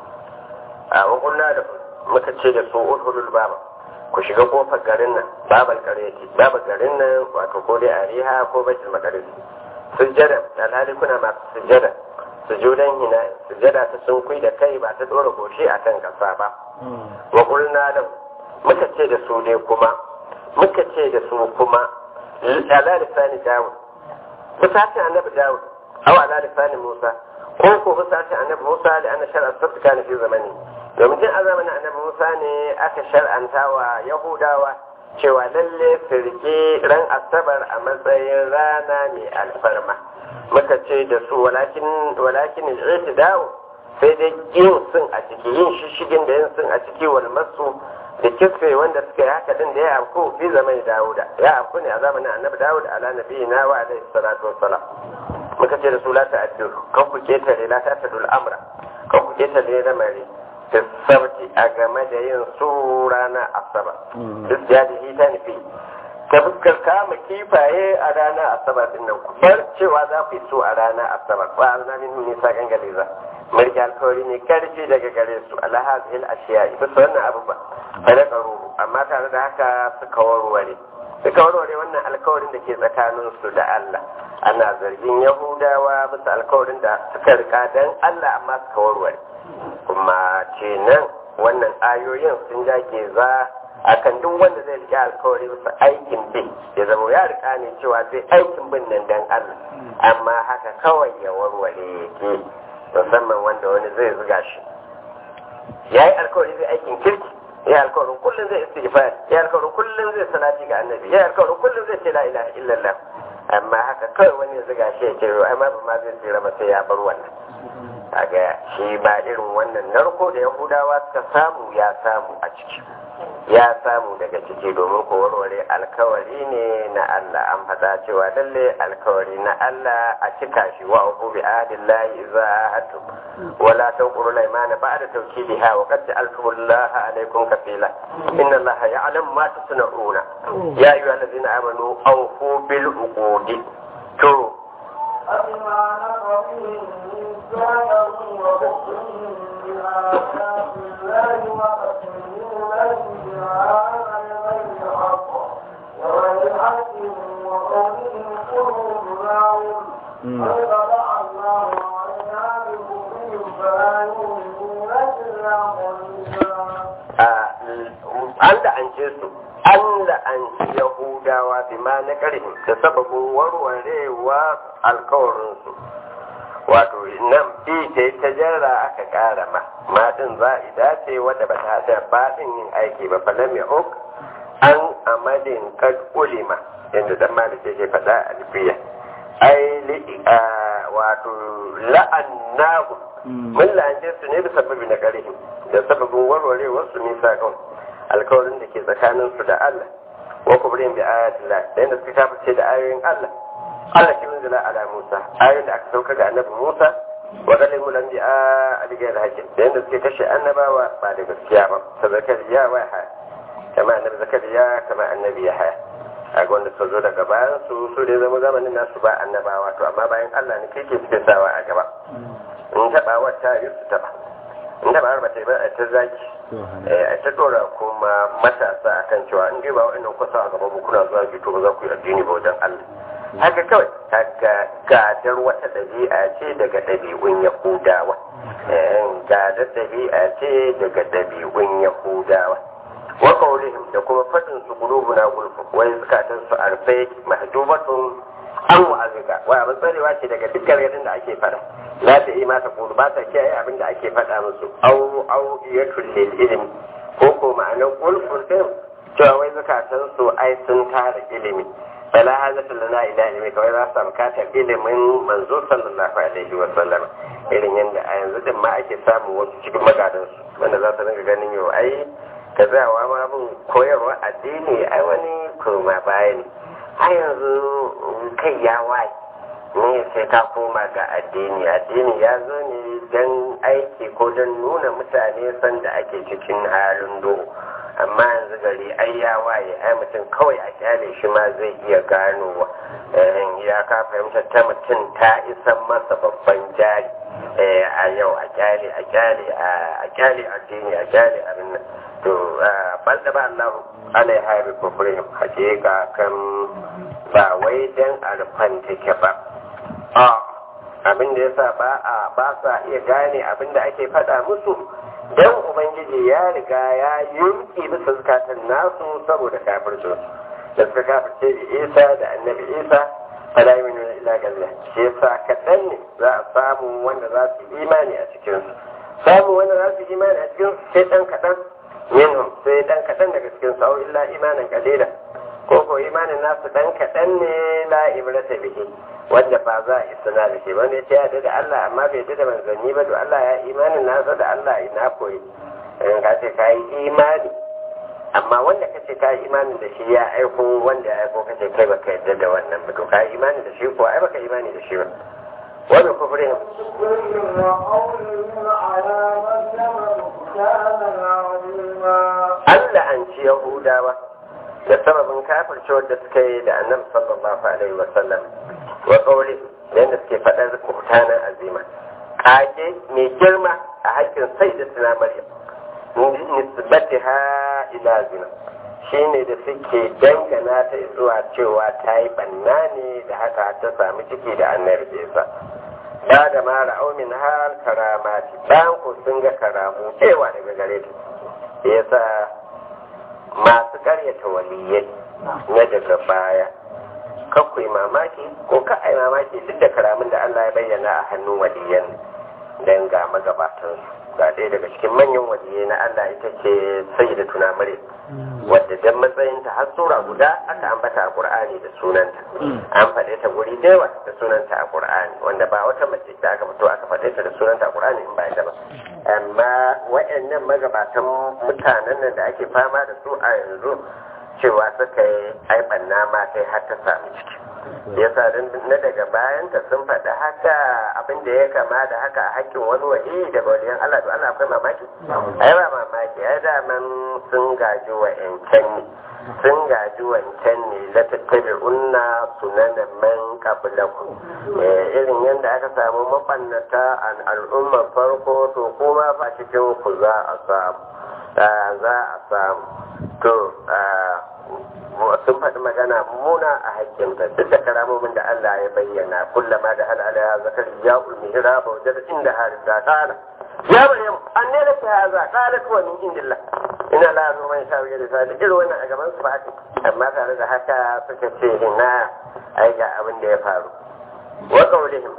wa qulna da muka ce da su udhulul baba ku shiga kofar garin nan babal qaryati babal garin nan wato ko dai ariha ko baitul maqdis sujjada alhali kuna masu sujjada sujudan hina sujjada ta sun kui da kai ba ta dora goshi akan kasa ba wa qulna da muka ce da su dai kuma muka ce da su kuma ala lisani dawud fusashin annabi dawud aw ala lisani musa ko ko fusashin annabi musa da anna shar'a sabta kana fi zamani domin tun a zamanin annabi musa ne aka shar'anta wa yahudawa cewa lalle su rike ran asabar a matsayin rana mai alfarma muka ce da su walakin walakin dawo sai dai yin sun a ciki yin shishigin da yin sun a ciki wal masu da kisfe wanda suka yi haka din da ya afku fi zaman dawuda ya afku ne a zamanin annabi dawud ala nabiyina wa alaihi salatu wassalam muka ce da su la ta'addu kan ku ketare la ta'addu al'amra kan ku ketare lamari sabti a game da yin su ranar asabar duk ya da hita nufi ta fuskar kama kifaye a ranar asabar din nan ku bar cewa za ku yi su a ranar asabar ba a zana min nisa gangale za mulki alkawari ne karfi daga gare su alhazil ashiya ita su wannan abu ba da karuhu amma tare da haka suka warware suka warware wannan alkawarin da ke tsakanin su da Allah ana zargin yahudawa bisa alkawarin da suka rika dan Allah amma suka warware kuma kenan wannan ayoyin sun jage za akan duk wanda zai rike alkawari bisa aikin bin ya zama ya rika ne cewa zai aikin bin nan dan Allah amma haka kawai ya warware yake musamman wanda wani zai zuga shi ya yi alkawari zai aikin kirki ya alkawarin kullum zai istighfar ya alkawarin kullum zai salati ga annabi ya alkawarin kullum zai ce la ilaha illallah amma haka kawai wani ya zuga shi ya ce ai ma ba ma zai tsira ba sai ya bar wannan kaga shi ba irin wannan narko da yahudawa suka samu ya samu a ciki ya samu daga ciki domin ko warware alkawari ne na Allah an faɗa cewa lalle alkawari na Allah a cika shi wa uku bi ahdillahi idza ahadtu wala tanquru al-aymana ba'da tawkidiha wa qad ja'altumullaha alaykum kafila inna allaha ya'lamu ma tusna'una ya ayyuhallazina amanu awfu bil uqudi to أبما نقضهم ميثاقهم وكفرهم بآيات الله وقتلهم لهم بآيات غير حق وغير حق وقولهم قلوبنا قد طبع الله عليها بكفرهم فلا يؤمنون إلا قليلا an la'ance su an la'anci yahudawa bi ma na ƙarfin da sababin warwarewa alkawarinsu wato nan bi ta ta jarra aka ƙara ma ma din za a dace wadda ba ta da baɗin yin aiki ba falam ya huk an amalin kad ulima yadda dan malik yake faɗa a alfiya ai wato la'annahu mun la'ance su ne da sababi na ƙarfin da sababin warwarewar su nisa kan alkawarin da ke tsakanin su da Allah wa kubrin bi ayatillah da yadda suka kafirce da ayoyin Allah Allah shi munzila ala Musa ayoyin da aka sauka ga annabi Musa wa zalimu lam bi aligayar hakim da yadda suke kashe annabawa ba da gaskiya ba ta zakariya wa haya kama annabi zakariya kama annabi ya haya a wanda suka zo daga bayan su su da zama zamanin nasu ba annabawa to amma bayan Allah ne kike suke sawa a gaba in taɓa wata yi su taɓa in taɓa har ba ta yi ba a ta zaki a ta ɗora kuma matasa akan cewa in dai ba wa'annan kusa a gaba kuna zuwa to ba za ku yi addini ba wajen Allah haka kawai haka gadar wata ɗabi'a ce daga ɗabi'un yahudawa gadar ɗabi'a ce daga ɗabi'un yahudawa wa qawlihim da kuma fadin su qulubuna gulfu wai zakatan su arfe mahjubatun an wa'azika wa abin tsarewa ce daga dukkan yadin da ake fada za ta yi mata kulu ba ta kiyaye abin da ake fada musu au au iyatul lil ilmi ko ko ma'anar gulfun din cewa wai zakatan su ai sun tara ilimi fala hazata lana ila ilmi kawai za su bukatar ilimin manzo sallallahu alaihi wa sallam irin yadda a yanzu din ma ake samun wasu cikin magadan su wanda za su ringa ganin yau ai ka zawa ma bin koyarwa addini ai wani koma baya ne a yanzu kai ya waye ne sai ka koma ga addini addini ya zo ne don aiki ko don nuna mutane sanda ake cikin halin dogo amma yanzu gari ai ya waye ai mutum kawai a kyale shi ma zai iya ganowa ya ka fahimta ta mutum ta isan masa babban jari a yau a kyale a kyale a kyale addini a kyale abin nan to bal da ba Allah alaiha bi kufrihim hakika kan ba wai dan alfan take ba a abin da yasa ba a ba sa iya gane abin da ake faɗa musu dan ubangiji ya riga ya yunki bisa zakatan nasu saboda kafircin da suka kafirce da Isa da annabi Isa fala yu'minu illa billah shi yasa kaɗan ne za a samu wanda za su imani a cikin su samu wanda za su imani a cikin su sai dan kaɗan minhum sai dan kaɗan daga cikin su illa imanin kalila ko ko imanin nasu dan kaɗan ne la ibrata bihi wanda ba za a isna da shi wanda ya ce ya da Allah amma bai da manzanni ba to Allah ya imanin nasa da Allah ina koyi in ka ce ka yi imani amma wanda ka ce ka yi imanin da shi ya aiko wanda ya aiko ka ce kai baka yarda da wannan ba to ka yi imani da shi ko ai baka imani da shi ba wani kufrin كفرهم وقولهم على مريم بهتانا عظيما Allah an ci Yahudawa da sababin kafircewar da suka yi da annabi sallallahu alaihi wa sallam wa qawli yanda suke faɗar kuhtanan azima kage mai girma a hakkin sai da suna Maryam nisbatiha ila zina shine da suke dangana ta zuwa cewa ta yi banna ne da haka ta sami ciki da annabi Isa ba da ma ra'au min hal karamati bayan ku sun ga karamu cewa daga gare ta yasa masu karyata waliyai na daga baya kakwai mamaki ko ka ai mamaki duk da karamin da Allah ya bayyana a hannun waliyan dan ga magabatan ga ɗaya daga cikin manyan waliyai na Allah ita ce sayyida tuna mare wadda dan matsayinta har sura guda aka ambata a Qur'ani da sunanta an faɗe ta guri da yawa da sunanta a Qur'ani wanda ba wata mace da aka fito aka faɗe ta da sunanta a Qur'ani in ba ita ba amma waɗannan magabatan mutanen nan da ake fama da su a yanzu cewa suka yi aiban nama sai har ta sami ciki yasa na daga bayanta sun faɗi haka abin da ya kama da haka a hakkin wani wa'i daga waliyan Allah to Allah akwai mamaki ai ba mamaki ai daman sun gaji wa yancan ne sun gaji wancan ne la tattabi'unna sunanan man qablakum irin yadda aka samu mabannata an al'ummar farko to kuma fa cikin ku za a samu za a samu to sun faɗi magana muna a hakkinta duk da karamomin da Allah ya bayyana kullama da hal ala zakar ya ulmi hiraba wajen inda harisa kala ya maryam an ne da ta za kala kuwa min indillah ina la zo mai shawo da sa da irin wannan a gaban su ba amma tare da haka suka ce ina ai ga abin da ya faru wa qawlihim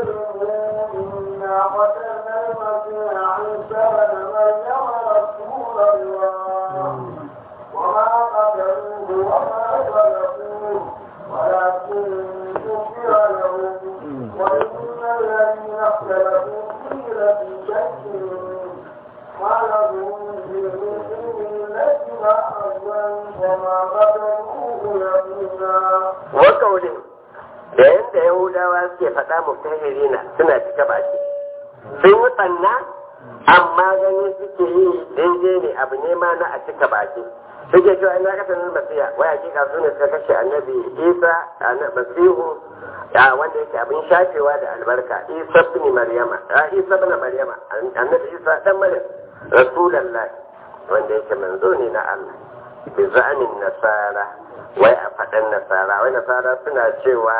إنا قتلنا المسيح عيسى بن مريم رسول الله وما قتلوه وما صلبوه ولكن شكر له وإن الذين اختلفوا فيه لفي شك ما لهم بالملة معزا وما قتلوه يقينا wa qawlihim da yadda yahudawa suke faɗa mutahirina suna cika baki sun yi tsanna amma gani suke yi daidai ne abu ne ma na a cika baki suke cewa ina ka sanar masiya wai hakika su ne suka kashe annabi isa masihu a wanda yake abin shafewa da albarka isa bin maryama a isa bin maryama annabi isa dan maryam rasulullahi wanda yake manzo ne na Allah bi za'anin nasara wai a faɗan nasara wai nasara suna cewa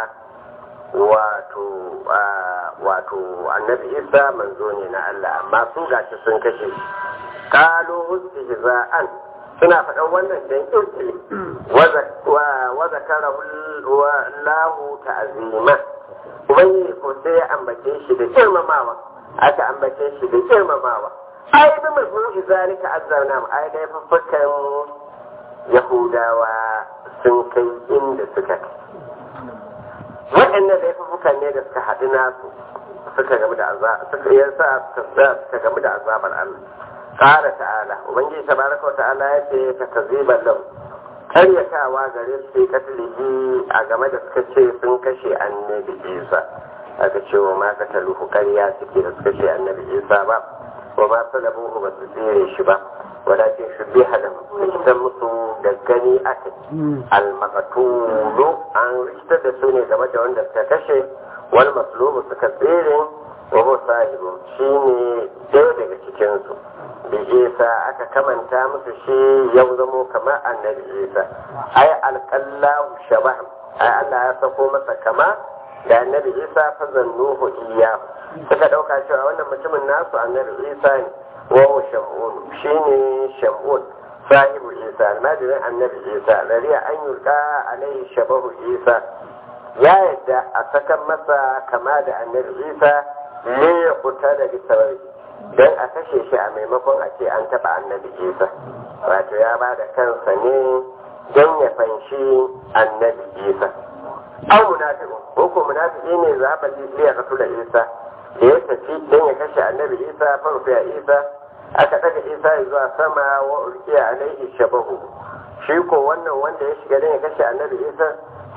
wato wato annabi isa manzo ne na Allah amma su gashi sun kashe shi kalu istihza'an suna faɗan wannan dan kirkiri wa zakara lahu ta'zima ubangiji ko sai ya ambace shi da girmamawa aka ambace shi da girmamawa ai bi mazmu'i zalika azzarna ai da faffakan yahudawa sun kai inda suka kai waɗannan laifukan ne da suka haɗu nasu suka gamu da suka yasa suka gamu da azabar Allah qala ta'ala ubangiji tabaraka wa ta'ala ya ce ka kaziban lahu karyatawa gare su sai katilihi a game da suka ce sun kashe annabi Isa aka ce wa ma kataluhu karya suke da suka ce annabi Isa ba wa ma salabuhu ba su tsere shi ba walakin shubbiha lahu rikitar musu da gani aka al-maqtulu an rikitar da su ne game da wanda suka kashe wal maslubu suka tsere wa huwa sahibu shine ɗaya daga cikin su da isa aka kamanta musu shi ya zamo kamar annabi isa ai alƙallahu shabah ai Allah ya sako masa kama da annabi isa fa zannuhu iya suka ɗauka cewa wannan mutumin nasu annabi isa ne wa shamun shine shamun sahibu isa almajirin annabi isa lariya an yulka alaihi shabahu isa ya yadda a sakan masa kama da annabi isa ne ya kuta da bisawai don a kashe shi a maimakon a ce an taɓa annabi isa wato ya ba da kansa ne don ya fanshi annabi isa an munafiku ko ko munafiki ne zaɓa liya ka da isa da ya tafi don ya kashe annabi isa farfiya isa aka ɗaga isa zuwa sama wa ulkiya alaihi shabahu shi ko wannan wanda ya shiga don ya kashe annabi isa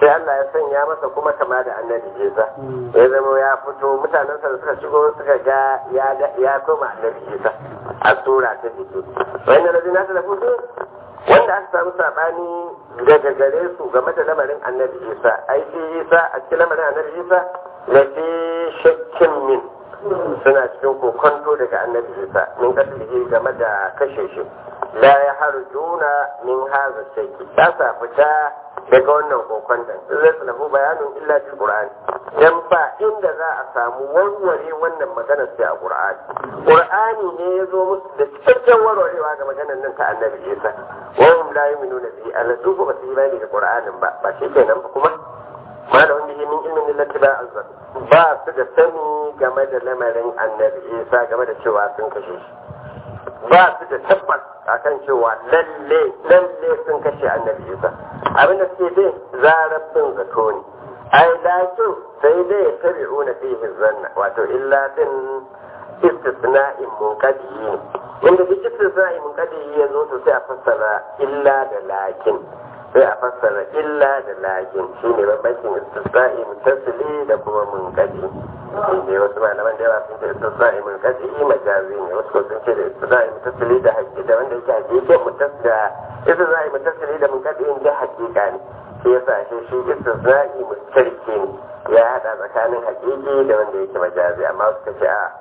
sai Allah ya sanya masa kuma kama da annabi Isa ya zama ya fito mutanensa da suka shigo suka ga ya ya koma annabi Isa a sura ta jiki wani da na ta lafi wanda aka samu sabani daga gare su game da lamarin annabi Isa ai shi Isa a cikin lamarin annabi Isa la fi shakkin min suna cikin kokonto daga annabi Isa min kasance game da kashe shi la ya harjuna min haza shakki ta sa fita daga wannan kokon da zai su lafu bayanin illa fil qur'an dan ba inda za a samu warware wannan magana sai a qur'ani qur'ani ne ya zo musu da cikakken warwarewa ga maganar nan ta annabi isa wa hum la yu'minuna bi Allah su ba su imani da qur'anin ba ba shi kenan ba kuma ma da wanda min ilmin illati ba azzar ba su da sani game da lamarin annabi isa game da cewa sun kashe shi ba su da tabbas akan cewa lalle lalle sun kashe annabi isa abin da suke dai zarar bin zato ne ai lakin sai dai ya tabi una fihi zanna wato illa din istisna'in munqadi ne inda duk istisna'in munqadi ya zo to sai a fassara illa da lakin sai a fassara illa da lakin shine bambancin istisna'i mutasili da kuma munqadi inda wasu malaman da yawa sun ce istisna'i munqadi majazi ne wasu sun ce da istisna'i mutasili da haƙiƙa da wanda yake haƙiƙa mutas da istisna'i mutasili da munqadi da haƙiƙa ne shi yasa shi shi istisna'i mustarki ne ya hada tsakanin haƙiƙi da wanda yake majazi amma suka ce a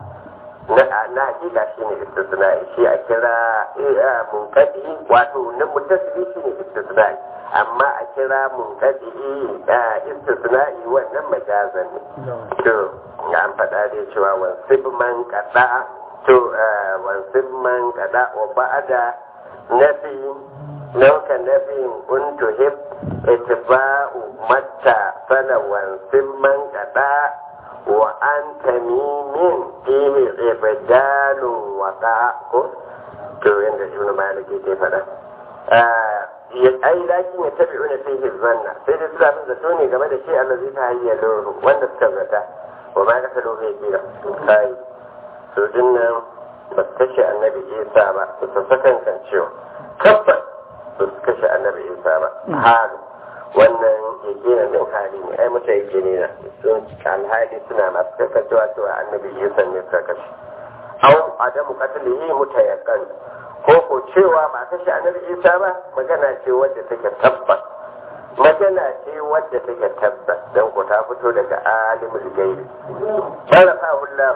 na hakika shi ne istisna'i shi a kira munkadi wato na mutasili shi ne istisna'i amma a kira munkadi istisna'i wannan majazan ne to an faɗa dai cewa wansib man kada to wansib man kada wa ba'ada nafi nauka nafin untuhib itba'u matta fala wansib man kada wa an tamimin fihi ibdalun wada ko to yanda ibn malik ke faɗa ya ai lakin ya tabi una fihi zanna sai dai suna bin zato ne game da shi Allah zai ta hayya loro wanda suka zata wa ma ka loro ya kira kai to dinnan ba su kashe annabi isa ba su sakan kan cewa tabbas ba su kashe annabi isa ba halu wannan yakina din hali ne ai mata yake ne na sun alhali suna masu kasancewa cewa annabi isa ne suka kashe au adamu qatlihi mutayakkan ko ko cewa ba kashe annabi isa ba magana ce wadda take tabbas magana ce wadda take tabbas dan ko ta fito daga alimul gaibi sharafa Allah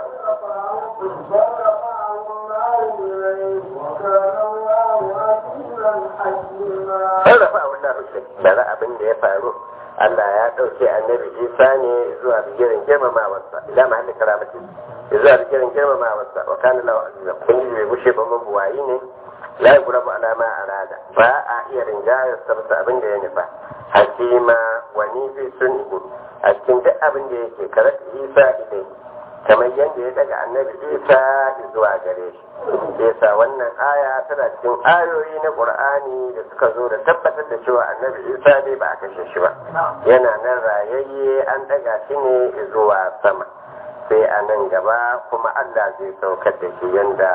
sarrafa Allah bari abin da ya faru Allah ya ɗauke annabi Isa ne zuwa bigirin girmamawarsa ila mahalli karamati zuwa bigirin girmamawarsa wa kana lahu azza kun ji bai bushe ba mabuwayi ne la yugurabu ala ma arada ba a iya rinjayar sa bisa abin da ya nufa hakima wa ni fi sunni a cikin duk abin da yake karat Isa ilai kamar yadda ya daga annabi Isa zuwa gare shi yasa wannan aya tana cikin ayoyi na Qur'ani da suka zo da tabbatar da cewa annabi Isa ne ba a kashe shi ba yana nan rayayye an daga shi ne zuwa sama sai a nan gaba kuma Allah zai saukar da shi yadda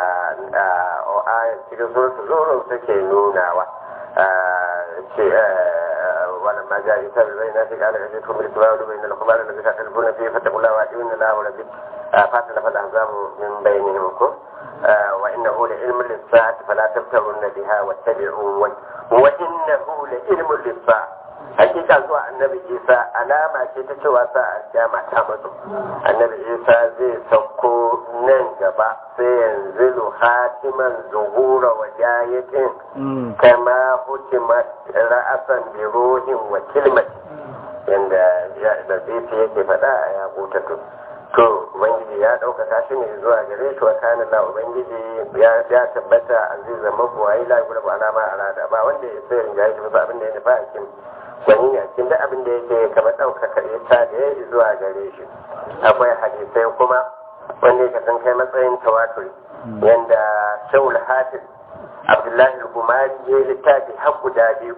aya cikin suratul zurun take nunawa ce wala ma ja isa bil bayna fi qala ajid kum bil tawadu bayna al khubar alladhi ta'talifuna fihi fattaqullaha wa ati'una allaha wa rabbi fatala fal ahzabu min bainihim ko وإنه لعلم للساعة فلا تبتغن بها واتبعون وإنه لعلم للساعة hakika zuwa annabi isa alama ce ta cewa sa alkiyama ta mutu annabi isa zai sauko nan gaba sai yanzu hatiman zuhura wa jayatin kama hukima ra'asan bi ruhin wa kilmati yanda da zai yake faɗa a ya to to ubangiji ya ɗaukaka shi ne zuwa gare shi wa kana la ubangiji ya tabbata azizan mabuwayi la gurbu alama arada ba wanda ya sai rinjaye shi ba abin da ya nufa a cikin gwani ne a cikin duk abin da yake kamar ɗaukaka ita da ya zuwa gare shi akwai hadisai kuma wanda ya san kai matsayin tawaturi yanda shaul hafiz abdullahi al-gumari ya yi littafi har guda biyu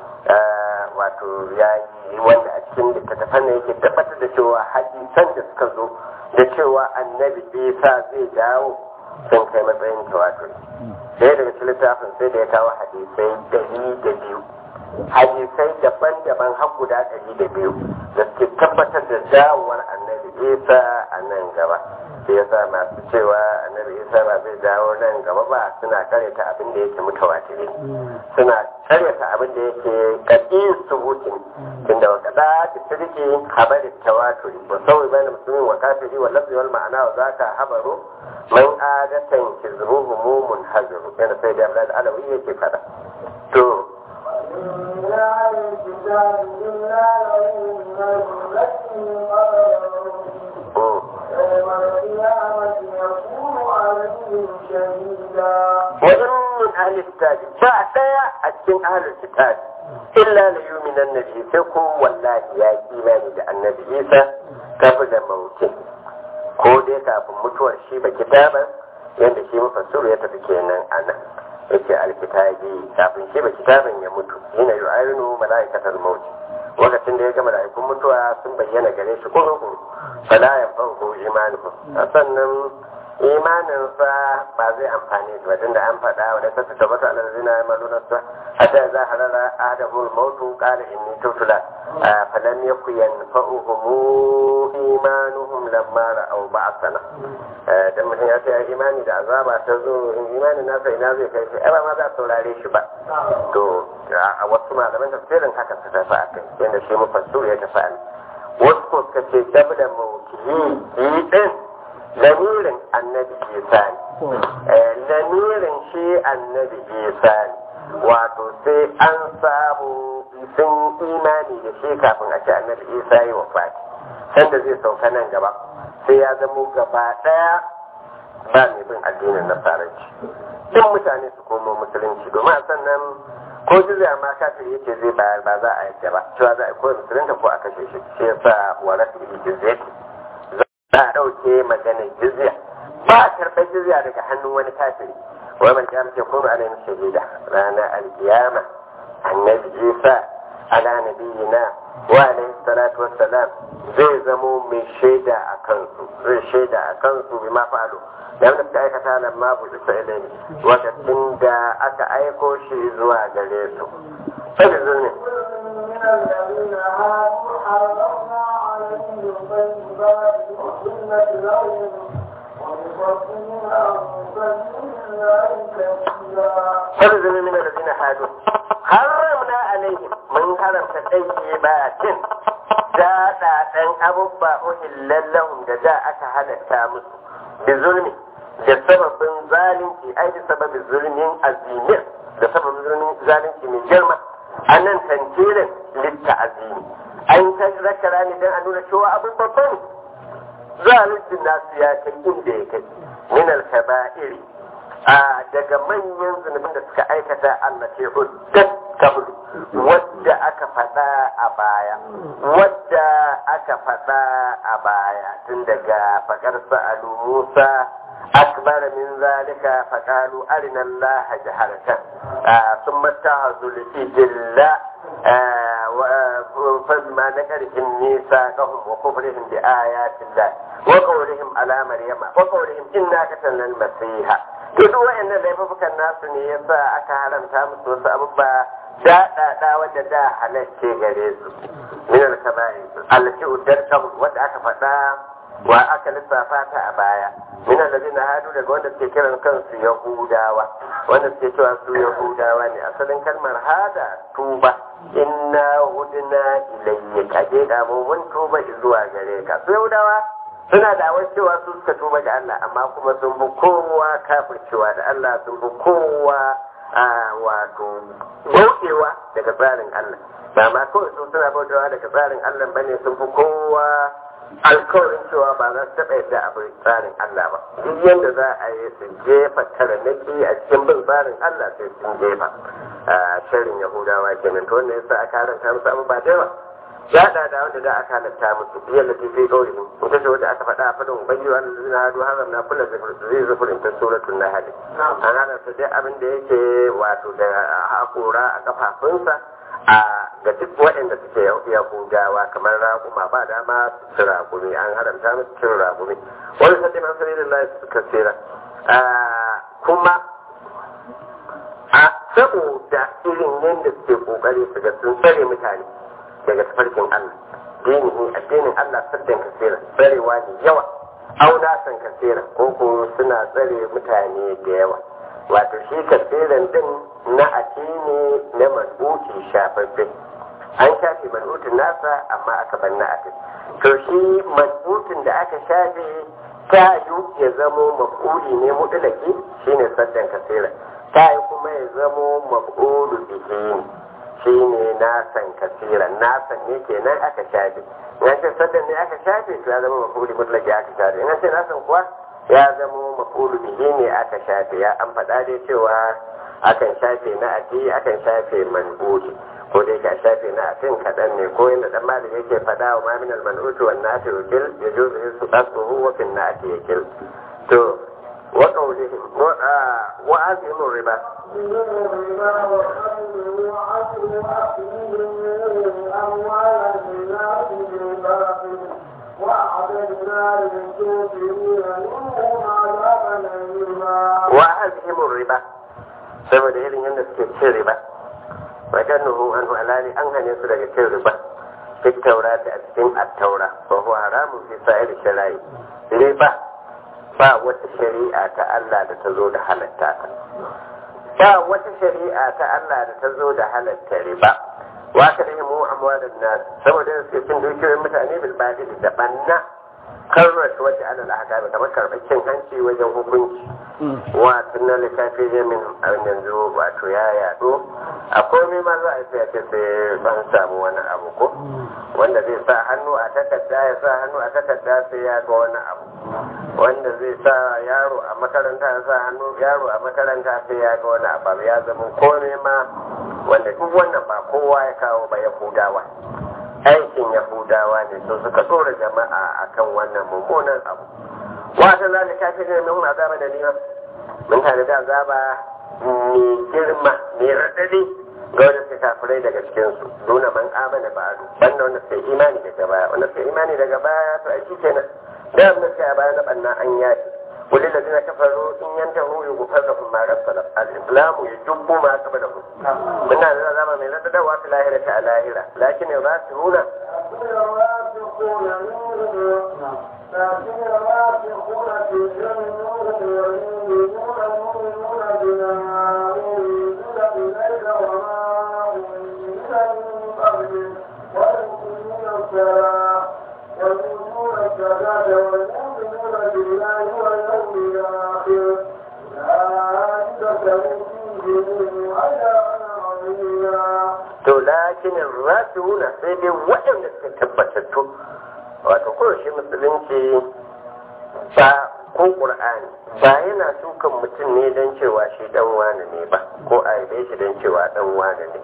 wato ya yi wanda a cikin littattafan da yake tabbatar da cewa hadisan da suka zo da cewa annabi isa zai dawo sun kai matsayin tawaturi sai daga cikin littafin sai da ya kawo hadisai dari da biyu hadisai daban-daban har guda ɗari da biyu da suke tabbatar da dawowar annabi isa a nan gaba sai ya sa masu cewa annabi isa ba zai dawo nan gaba ba suna karyata abin da yake mutawatiri suna karyata abin da yake kaɗi subutin tunda wa kaɗa ta turki habarin tawaturi wa sauyi bayan musulmin wa kafiri wa lafzi wal ma'ana wa zaka habaru man adatan kizruhu mumun hazaru yana sai da abdul alawi yake faɗa to لا الكتاب إلا له من يوم القيامة يكون عليهم شهيدا وإن من أهل الكتاب فأتيا أتين أهل الكتاب إلا ليؤمن النبي سيكون والله يا إيمان النبي عيسى قبل موته ko dai kafin mutuwar shi ba kitaban yadda shi mafassuru ya tafi kenan a nan yake alkitabi kafin shi ba kitaban ya mutu yana yi ayyunu mala'ikatar mauti lokacin da ya ga mala'ikun mutuwa sun bayyana gare shi ko rukun fala ya farko imanuhu sannan imaninsa ba zai amfani ba tun da an faɗa wa da sassa tabbata ala zina ya maluna sa hatta za harara adamul mautu qala inni tutula falam yaku yanfa'uhum imanuhum lamma ra'aw ba'athana dan mutum ya ce imani da azaba ta zo imanin nasa ina zai kai shi ai ba ma za a saurare shi ba to a wasu malaman tafsirin haka su tafi a kai yadda shi mufassir ya tafi a wasu ko suka ce dabda mawkiyi yi din lamirin annabi isa ne lamirin shi annabi isa ne wato sai an samu sun imani da shi kafin a ce annabi isa yi wa fati sanda zai sauka nan gaba sai ya zamo gaba daya ba mai bin addinin nasaranci duk mutane su komo musulunci domin a sannan ko jizya ma kafir yake zai bayar ba za a yadda ba cewa za a ko musulunta ko a kashe shi shi yasa wa rafi jizya za a ɗauke maganar jizya ba a karɓar jizya daga hannun wani kafiri wai man kiyama ce kuma ana yin shahida ranar alkiyama annabi isa ala nabiyina wa alaihi salatu wassalam zai zamo mai shaida a kansu zai shaida a kansu bi ma falo da wanda suka aikata nan ma bu isa ilai lokacin da aka aiko shi zuwa gare su sai zulmi من الذين هادوا حرمنا عليهم طيبات أحلت لهم وبصدهم عن سبيل الله كثيرا sai zulmi min alladhina hadu haramna alaihim mun haramta tayyibatin da da dan abubba uhillan lahum da da aka halatta musu bi zulmi da sababin zalunci ai da sababin zulmin azimin da sababin zulmin zalunci mai girma anan tantirin litta azimi an ta zakara ne dan a nuna cewa abin babba ne zaluncin nasu ya kai inda ya kai min al-kaba'iri a daga manyan zunubin da suka aikata allati uddat kablu wadda aka faɗa a baya wadda aka faɗa a baya tun daga fakar sa'alu Musa akbar min zalika faqalu arina Allah jaharatan ثم اتخذوا الإجل فما نكرهم ميثاقهم وكفرهم بآيات الله وقولهم على مريم وقولهم إنا قتلنا المسيح duk wa'annan laifukan nasu ne yasa aka haramta musu wasu abubuwa da da da wanda da halarce gare su min al-kaba'i allati uddarkam wanda aka faɗa wa aka lissafa ta a baya min allazina hadu daga wanda suke kiran kansu yahudawa wanda suke cewa su yahudawa ne asalin kalmar hada tuba inna hudna ilayka je da mu mun tuba zuwa gare ka su yahudawa suna da awar cewa su suka tuba ga Allah amma kuma sun bi kowa kafircewa da Allah sun bi kowa a wato bautewa daga tsarin Allah ba ma kawai su suna bautewa daga tsarin Allah bane sun fi kowa alkawarin cewa ba za su taɓa yadda abin tsarin Allah ba duk yadda za a yi su jefa taranaki a cikin bin tsarin Allah sai sun jefa a shirin Yahudawa kenan to wannan yasa aka haranta musu abu ba da yawa ya da da wanda da aka halatta musu biyar da tafi kaurihin ita ce wanda aka faɗa a fadin ubangi wanda zai hadu haram na kula zai zufurin ta suratul nahl an halarta dai abin da yake wato da hakora a kafafunsa a ga duk waɗanda suke yahudawa kamar raguma ba dama su ragumi an haramta musu cin ragumi wani sadin an sani da suka tsira kuma a saboda irin yadda suke kokari su ga sun tsare mutane daga tafarkin Allah dinihi addinin Allah saddan kasira tsarewa ne yawa auna san kasira ko ko suna tsare mutane da yawa wato shi kasiran din na addini na manbuci shafaffe an shafe manbutin nasa amma aka banna a to shi manbutin da aka shafe ta yi ya zamo maf'uli ne mutulaki shine saddan kasira ta yi kuma ya zamo maf'ulu bihi shine nasan kasira nasan ne kenan aka shafe in ce saddan ne aka shafe to ya zama maf'uli mutulaki aka shafe in ce nasan kuwa ya zamo maf'ulu bihi ne aka shafe ya an faɗa dai cewa akan shafe na ati akan shafe manbuti ko dai ka shafe na atin kaɗan ne ko inda dan malik yake faɗa wa ma min al man'uti wan nati wakil yajuzu yusu asbuhu wa fil nati yakil to wa qawlihim wa wa azimu riba وأعتدنا للكافرين منهم عذابا أليما wa azimu riba saboda irin yadda suke cin riba wajen nuhu an alali an hane su daga cin riba duk taura ta a cikin attaura ba huwa haramun fi sa'ir shari'i riba ba wata shari'a ta Allah da ta zo da halatta ta ba wata shari'a ta Allah da ta zo da halatta riba wa ka da mu amwalan nas saboda suke cin dukiyoyin mutane bil badili da banna karrata wata alal ahkam kamar karɓar cin hanci wajen hukunci wa tunan littafi zai min abin yanzu wato ya yaɗo a komai ma za a sai ce sai ban samu wani abu ko wanda zai sa hannu a takarda ya sa hannu a takarda sai ya ga wani abu wanda zai sa yaro a makaranta ya sa hannu yaro a makaranta sai ya ga wani abu ya zama komai ma wanda duk wannan ba kowa ya kawo ba ya hudawa aikin yahudawa ne su suka tsora jama'a akan wannan mummunan abu wata zalika ta ne mun azaba da nima mun tare da azaba mai girma mai radadi ga wanda suka kafirai daga cikin su nuna man amana ba'adu banda wanda suka imani daga baya wanda suka imani daga baya to ai kenan da wanda suka baya na banna an yaki kulli da zina kafaru in yantahu yughfar lahum ma rasala al-islam yujubbu ma qablahu muna da azaba mai radadawa fi lahirati a lahira lakin yasiruna الراسخون منهم لكن الراسخون في العلم والمؤمنون المؤمنون بما أنزل إليك وما أنزل من قبلك ويقيمون الصلاة ويؤتون الزكاة والمؤمنون بالله واليوم الآخر أولئك سيؤتيهم أجرا عظيما to lakinin rasuna sai dai waɗanda suka tabbatattu wato ko shi musulunci ba ko ƙur'ani ba yana sukan mutum ne don cewa shi dan wane ne ba ko a yabe shi don cewa dan wane ne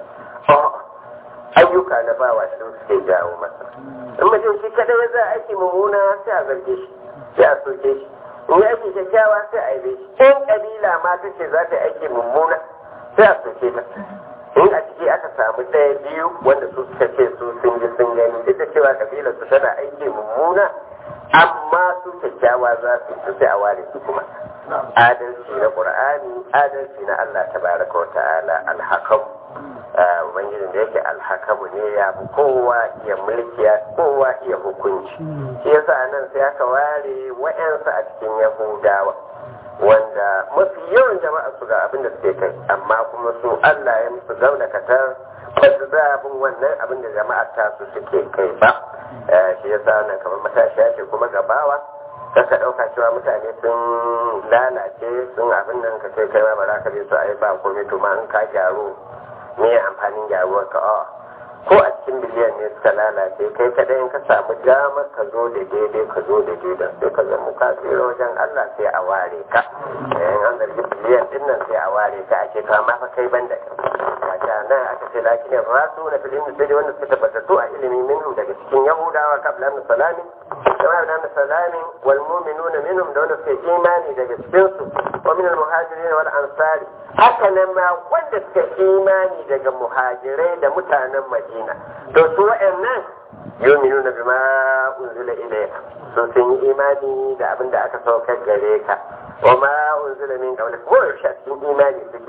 ayyuka na bawa su suke jawo masa in mutum shi kadai ya za a aiki mummuna sai a zarge shi sai a soke shi in ya aiki kyakkyawa sai a yabe shi in kabila ma ta ce za ta aiki mummuna sai a soke ta in a ciki aka samu ɗaya biyu wanda su suka ce su sun ji sun gani duk da cewa kabilar su tana aiki mummuna amma su kyakkyawa za su su sai a ware su kuma adalci na qur'ani adalci na Allah tabaraka wa ta'ala alhakam ubangijin da yake alhakamu ne ya fi kowa iya mulki ya kowa iya hukunci shi yasa nan sai aka ware wa'yansu a cikin yahudawa wanda mafi yawan jama'a su ga abin da suke kai amma kuma su Allah ya musu gauna katar ba su zabin wannan abin da jama'a ta su suke kai ba shi yasa nan kamar matashiya ce kuma gabawa kaka ɗauka cewa mutane sun lalace sun abin nan ka kai kai ma ba za ka bi su ai ba komai to ma in ka gyaru me amfanin gyaruwar ka a ko a cikin biliyan ne suka lalace kai kadai in ka samu dama ka zo da daidai ka zo da daidai sai ka zama ka tsira wajen Allah sai a ware ka in an zargi biliyan din nan sai a ware ka ake to amma fa kai banda wata nan aka ce lakin ya rasu na filin sai dai wanda suka tabbatattu a ilimi minhum daga cikin yahudawa kabla min salami kama da min salami wal mu'minuna minhum da wanda suka imani daga cikin su wa min al muhajirin wal ansari haka nan ma wanda suka imani daga muhajirai da mutanen madina to su wa'annan yuminuna bima unzila ilayka so sun yi imani da abin da aka saukar gare ka wa ma unzila min qablik ko yaushe cikin imani suke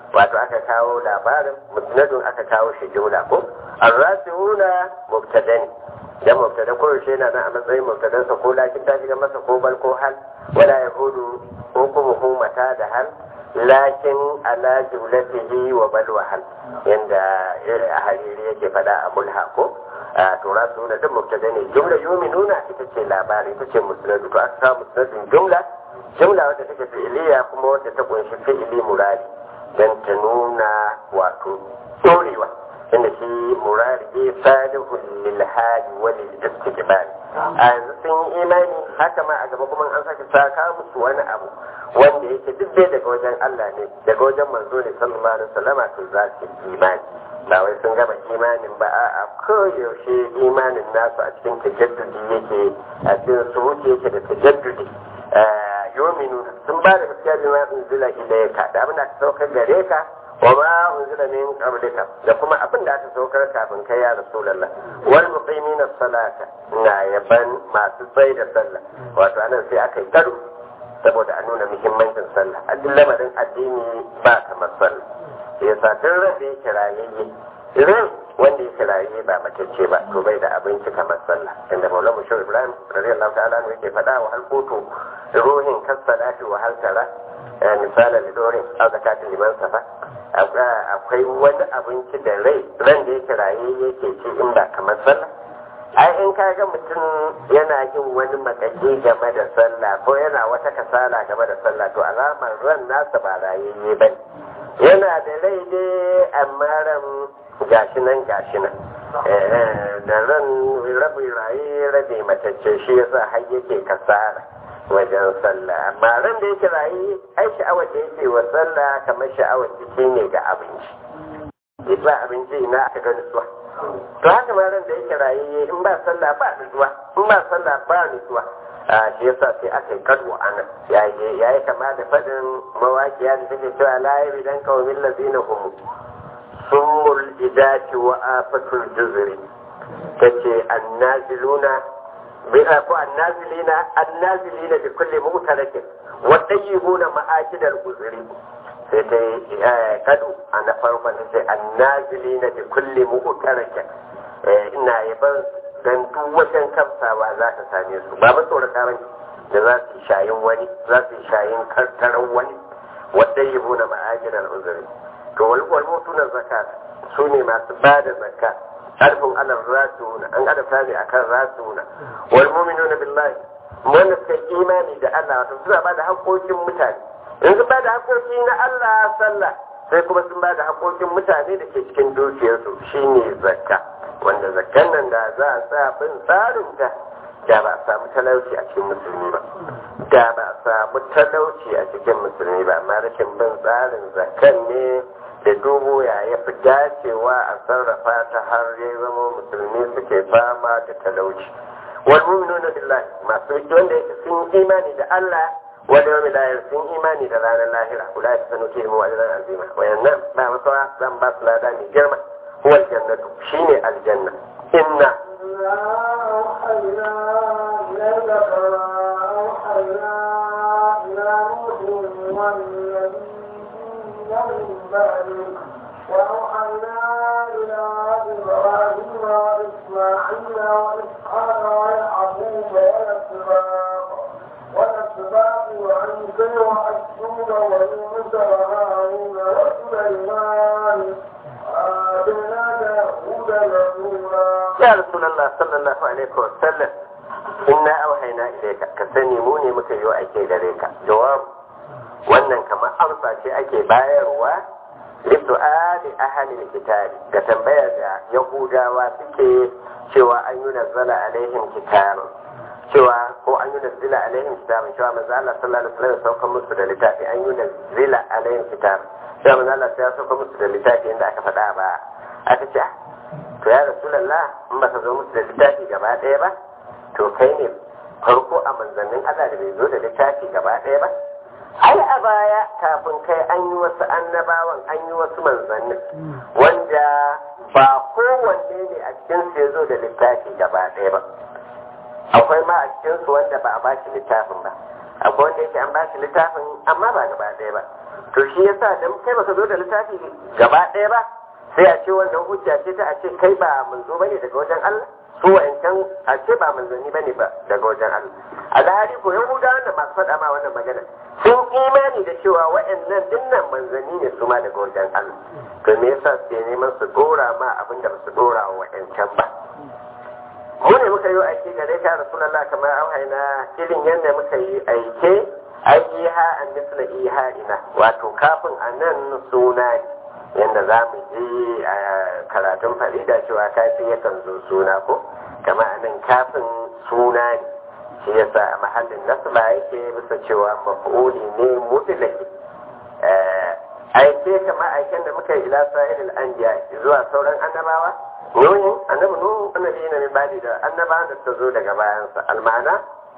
wato aka kawo labarin musnadun aka kawo shi jumla ko arrasihuna mubtada ne dan mubtada ko yaushe yana nan a matsayin mubtadansa ko lakin ta shiga masa ko bal ko hal wala yahudu ko kuma humata da hal lakin ala jumlatihi wa bal wa hal yanda a hariri yake fada a mulha ko a tura su da duk mubtada ne jumla yuminuna ita ce labari ita ce musnadu to aka samu musnadin jumla jumla wadda take fi'iliya kuma wadda ta kunshi fi'ili murari dan ta nuna wato dorewa inda shi murari salihun lil hali wa lil istiqbal a yanzu sun yi imani haka ma a gaba kuma an sake saka musu wani abu wanda yake duk dai daga wajen Allah ne daga wajen manzo ne sallallahu alaihi wasallama to za su yi imani ba wai sun gama imanin ba a koyaushe imanin nasu a cikin tajaddudi yake a cikin su wuce yake da tajaddudi yominu sun ba da gaskiya bi ma unzila ilayka da abin da aka saukar gare ka wa ma unzila min qablika da kuma abin da aka saukar kafin kai ya rasulullah wal muqimina salata na yaban masu tsaye da sallah wato anan sai aka yi karo saboda a nuna muhimmancin sallah a duk lamarin addini ba kamar sallah ya sa duk ran da yake rayayye ran wanda yake rayayye ba matacce ba to bai da abinci kamar sallah inda maulana mushawar ibrahim radiyallahu ta'ala anhu yake faɗa wa halkoto ruhin kasalati wa haltara misalan lidorin a zakatin liman safa akwai wani abinci da rai ran da yake rayayye yake ci in ba kamar sallah ai in ka ga mutum yana yin wani makaki game da sallah ko yana wata kasala game da sallah to alamar ran nasa ba rayayye ba yana da rai dai amma ran gashi nan gashi nan da ran rabi raye rabe matacce shi yasa har yake kasara wajen sallah amma ran da yake raye ai sha'awar da yake wa sallah kamar sha'awar jiki ne ga abinci ba abinci na aka ga nutsuwa to haka ma ran da yake raye in ba sallah ba nutsuwa in ba sallah ba nutsuwa a shi yasa sai aka yi kadu ana ya yi kama da faɗin mawaƙiya da take cewa la yabi dan qawmin lazina hum summul idati wa afatul juzri tace annaziluna bi ko annazilina annazilina bi kulli mutarakin wa tayyibuna ma'akidal guzri sai ta yi kadu a na farkon ta ce annazilina bi kulli mutarakin ina yaban dan duk wajen kamsawa za ta same su ba ba tsorata bane da za su yi shayin wani za su yi shayin karkarar wani wadda yi buna ma'ajinar uzuri to wal mutuna zakat su ne masu ba da zakka harfin alar rasuna an adabta ne akan rasuna wal mu'minuna billahi wanda suka imani da Allah wato suna ba da haƙoƙin mutane in sun ba da haƙoƙi na Allah sallah sai kuma sun ba da haƙoƙin mutane da ke cikin dukiyarsu shine zakka wanda zakkan nan da za a sa bin tsarin ta da ba a samu talauci a cikin musulmi ba da ba a samu talauci a cikin musulmi ba amma rashin bin tsarin zakkan ne da dubu ya ya fi dacewa a sarrafa ta har ya zama musulmi suke fama da talauci wal mu'minuna billahi masu wanda yake sun imani da Allah wal yawmil akhir sun imani da ranar lahira ulai sanu ke mu ajran azima wayannan ba masawa zan ba su lada mai girma huwa aljannatu shine aljanna inna أوحينا إليك كما أوحينا إلى نوح والنبيين من بعده وأوحينا إلى إبراهيم وإسماعيل وإسحاق ويعقوب والأسباط والأسباط وعيسى وأيوب ويونس وهارون وسليمان وآتينا داود زبورا ya rasulullah sallallahu alaihi wa sallam inna auhayna ilayka ka sani mu ne muka yi aike gare ka jawab wannan kamar amsa ce ake bayarwa lisu'ali ahli kitabi ga tambaya da yahudawa suke cewa an yi nazzala alaihim kitabun cewa ko an yi nazzila alaihim kitabun cewa manzo Allah sallallahu alaihi wasallam sauka musu da littafi an yi nazzila alaihim kitabun cewa manzo Allah ya sauka musu da littafi inda aka faɗa ba aka ce to ya rasulallah in ba ka zo musu da littafi gaba ɗaya ba to kai ne farko a manzannin Allah da bai zo da littafi gaba ɗaya ba ai a baya kafin kai an yi wasu annabawan an yi wasu manzannin wanda ba kowanne ne a cikin su ya zo da littafi gaba ɗaya ba akwai ma a cikin su wanda ba a ba shi littafin ba akwai wanda yake an ba shi littafin amma ba gaba ɗaya ba to shi yasa dan kai baka zo da littafi gaba ɗaya ba sai a ce wannan hujja ce ta a ce kai ba manzo bane daga wajen Allah su wa'ancan a ce ba manzanni bane ba daga wajen Allah alhali ko yahudawan da masu faɗa ma wannan magana sun imani da cewa wa'annan dinnan manzanni ne su ma daga wajen Allah to me yasa suke neman su dora ma abin da ba su dora wa wa'ancan ba mu ne muka yi aiki gare ka rasulullah kamar auhaina irin yadda muka yi aike ayyiha an misla iha ina wato kafin a nan suna ne yadda za mu ji a karatun farida cewa kafin yakan zo suna ko kama a nan kafin suna ne shi yasa a mahallin nasba yake bisa cewa maf'uli ne mutlaki aike kama aiken da muka yi ila sa'ilil anbiya zuwa sauran annabawa nuhin annabi nuhu annabi ne min badi da annabawan da suka zo daga bayansa almana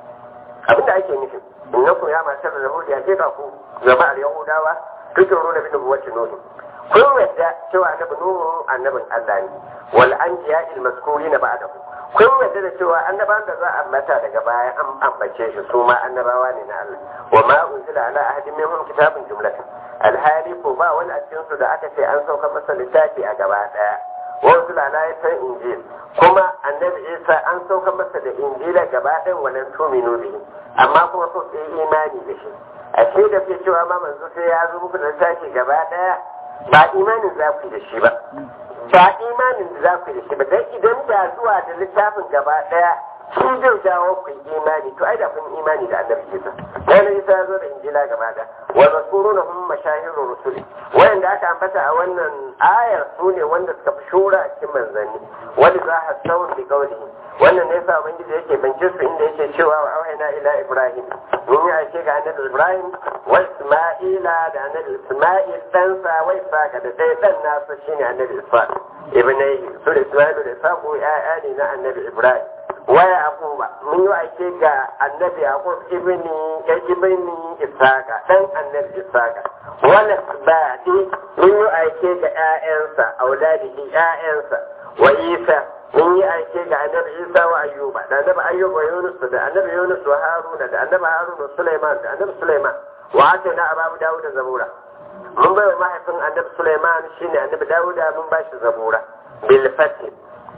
abinda ake nufi innakum ya matar da yahudi ake ka ku jama'ar yahudawa tukiru da bin buwacin nuhu kun yadda cewa annabi nuhu annabin Allah ne wal anbiya il mazkurina ba'dahu kun yadda da cewa annabawan da za a ambata daga baya an ambace shi su ma annabawa ne na Allah wa ma unzila ala ahadin minhum kitabun jumlatan alhali ko ba wani a cikin su da aka ce an sauka masa littafi a gaba daya wa unzila ala yasan injil kuma annabi Isa an sauka masa da injila gaba ɗayan wannan tuminu bihi amma kuma so sai imani da shi ashe da ke cewa ma manzo sai ya zo muku da littafi gaba daya ba imanin za ku da shi ba ba imanin da za ku da shi ba dan idan da zuwa da littafin gaba daya shi zai jawo ku imani to ai da kun imani da annabi Isa dan Isa ya zo da injila gaba da wa rasuluna hum mashahirur rusuli wanda aka ambata a wannan ayar su ne wanda suka fi shura cikin manzanni wanda za a sauran bi kaulihi wannan ne yasa ubangiji yake bance su inda yake cewa wa auhayna ila ibrahim mun yi aike ga annabi ibrahim wa isma'ila da annabi isma'il ɗansa wa isaka da ɗaya ɗan nasa shine annabi isfaq ibnai su da isma'il da isaqu ya'ya ne na annabi ibrahim wa yaquba mun yi aike ga annabi yaqub ibni ya ibni isaka dan annabi isaka wala ba'di mun yi aike ga ƴaƴansa auladihi ƴaƴansa wa isa mun yi aike ga annabi isa wa ayyuba da annabi ayyuba wa yunus da annabi yunus wa haruna da annabi haruna sulaiman da annabi sulaiman wa atayna ababu dawud da zabura mun bai wa mahaifin annabi sulaiman shine annabi dawuda mun ba shi zabura bil fatih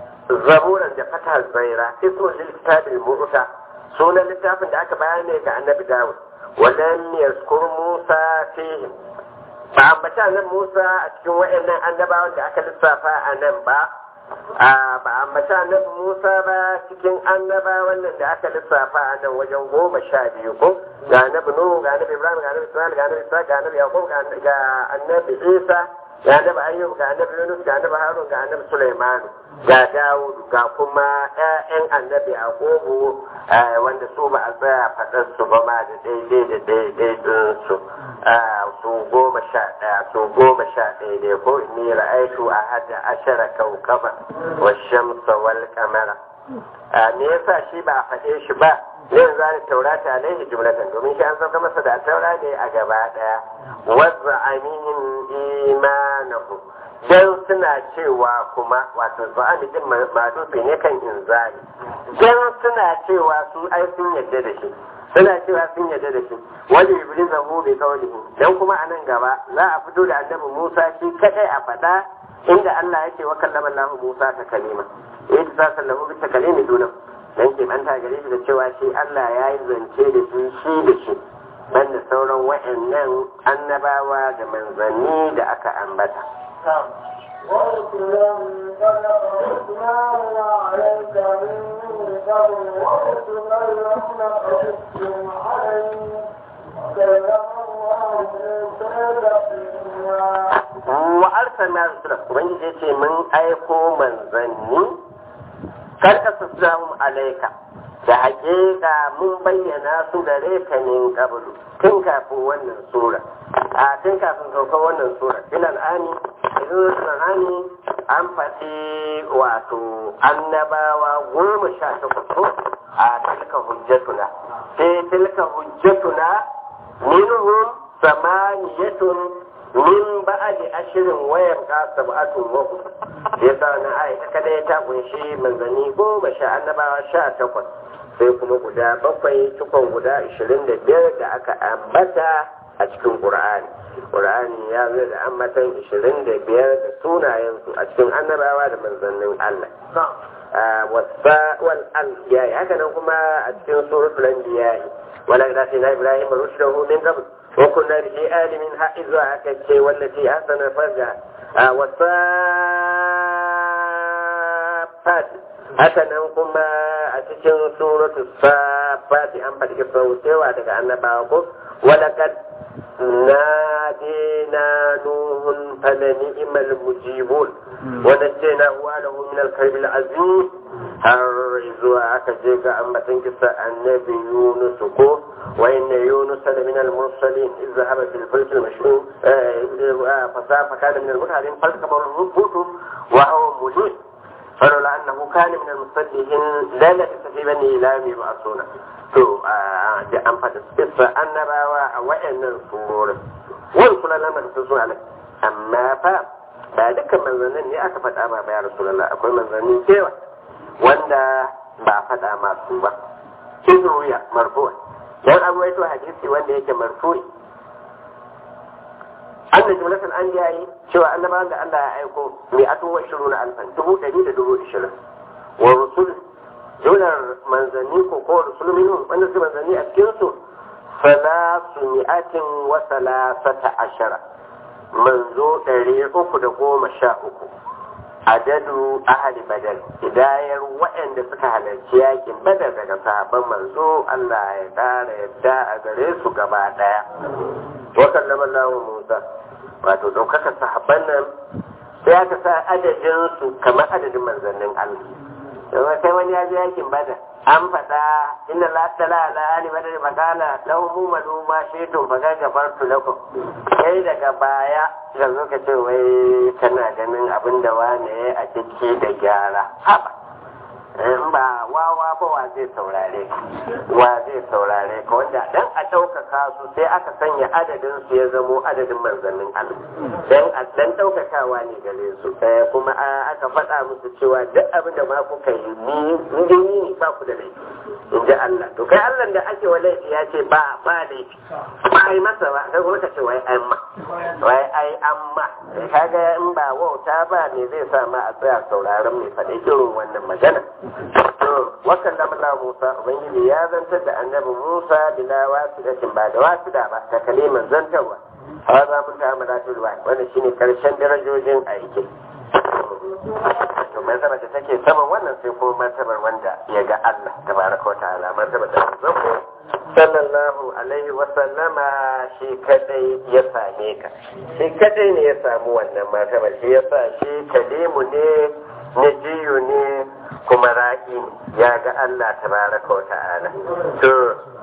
zaburan da fata zaira ismu lil kitabil mu'ta sunan littafin da aka bayar ne ga annabi dawud walam yazkur musa fihim ba ambaci annabi musa a cikin waɗannan annabawan da aka lissafa a nan ba ba ambaci annabi musa ba cikin annabawan nan da aka lissafa a nan wajen goma sha biyu ko ga annabi nuhu ga annabi ibrahim ga annabi ismail ga annabi isa ga annabi yaqub ga annabi isa ga annabi ayyub ga annabi yunus ga annabi harun ga annabi sulaiman ga dawud ga kuma ƴaƴan annabi yaqubu wanda su ba a tsaya faɗar su ba ma da daidai da daidai din su su goma sha ɗaya su goma sha ɗaya ne ko ni ra'aitu a hada ashara kaukaba wa shamsa wal kamara me yasa shi ba a faɗe shi ba yin zani taurata alaihi jumlatan domin shi an sauka masa da taura ne a gaba ɗaya wazza aminin imanahu dan suna cewa kuma wato za'ami din madufi ne kan inzali dan suna cewa su ai sun yadda da shi suna cewa sun yadda da shi wani iblis zahu bi qawlihi dan kuma anan gaba za a fito da annabi Musa shi kadai a fada inda Allah yake wa kallama Allah Musa ta kalima yayi ta sallahu bi takalimi dunan dan ke manta gare shi da cewa shi Allah ya yi zance da shi shi da shi banda sauran wa'annan annabawa da manzanni da aka ambata ورسلا قد قصصناه عليك من قبل ورسلا لم نقصصهم عليك وكلم الله موسى تكليما wa arsalna rusula ubangiji yace mun aiko manzanni kar ka sassahum alaika da haƙiƙa mun bayyana su gare ka min qablu tun kafin wannan sura a tun kafin saukar wannan sura ilal ani ilal ani an faɗi wato annabawa goma sha takwas ko a tilka hujjatuna sai tilka hujjatuna minhum samaniyatun min ba'adi ashirin wayar ka sab'atun wa yasa na ayi ta kada ta kunshi manzanni goma sha annabawa sha takwas sai kuma guda bakwai cikon guda ashirin da biyar da aka ambata a cikin qur'ani qur'ani ya zo da ambatan 25 da sunayensu a cikin annabawa da manzannin Allah wasa wal anbiya haka nan kuma a cikin suratul anbiya wala ilaha ibrahim rushdahu min qabl wa kunna bihi alimin ha'izu aka ce wallati ahsana farja wasa safat haka nan kuma a cikin suratu safat an faɗi sautewa daga annabawa ko walakad نادينا نوح فلنئم المجيبون ونجيناه وله من الكرب العظيم har zuwa aka je ga ambatan kisa annabi Yunus ko wa inna Yunus la min al-mursalin iz zahaba fil fulk al-mashhur fa safa kana min al-mutarin falsama al-rubutu wa huwa mulim فلولا أنه كان من المصدقين لا لبث في بني إلام يبعثون to da an faɗi kissa annabawa a wa'annan surorin wani kula lamar su suna nan amma fa ba dukkan manzannin ne aka faɗa ba ya rasulullah akwai manzannin cewa wanda ba faɗa masu ba kin ruya marfu'a dan an rawaito hadisi wanda yake marfu'i anna jumlatul anbiya'i cewa annabawan da Allah ya aiko mai atu wa ishiruna alfan dubu ɗari da dubu ishirin wa rusul jumlar manzanni ko ko rusul minhum wanda su manzanni a cikin su salasu mi'atin wa salasata ashara manzo ɗari uku da goma sha uku adadu ahli badal hidayar waɗanda suka halarci yakin badar daga sahabban manzo Allah ya ƙara yadda a gare su gaba ɗaya wa kallama Allah Musa wato ɗaukaka sahabban nan sai aka sa adadin su kamar adadin manzannin Allah yanzu sai wani ya je yakin badar an faɗa inna la tala ala ali badar magana lahu mumadu ma shaitun fa gafartu lakum sai daga baya ka zo ka ce wai kana ganin abin da wane a ciki da gyara haba in ba wawa ba wa zai saurare wa zai saurare ka wanda dan a ɗaukaka su sai aka sanya adadin su ya zamo adadin manzannin Allah dan a dan ɗaukakawa ne gare su kuma aka faɗa musu cewa duk abin da ma kuka yi ni ni ni ba ku da laifi in ji Allah to kai Allah da ake wa laifi ya ce ba ba laifi ba ai masa ba kai kuma ka ce wai ai ma wai ai amma kaga in ba wauta ba ne zai sa ma a tsaya sauraron mai faɗi irin wannan magana wakan da Allah Musa Ubangiji ya zantar da annabi Musa bila wasidatin ba da wasida ba ta kaliman zantarwa ha za mu ta amara tulwa wannan shine karshen darajojin aiki to martaba ta take saman wannan sai kuma martabar wanda ya ga Allah tabaraka wa ta'ala martaba da zako sallallahu alaihi wa sallama shi kadai ya same ka shi kadai ne ya samu wannan martaba shi yasa shi kalimu ne najiyu ne kuma ra'i ya ga Allah tabaraka wa ta'ala to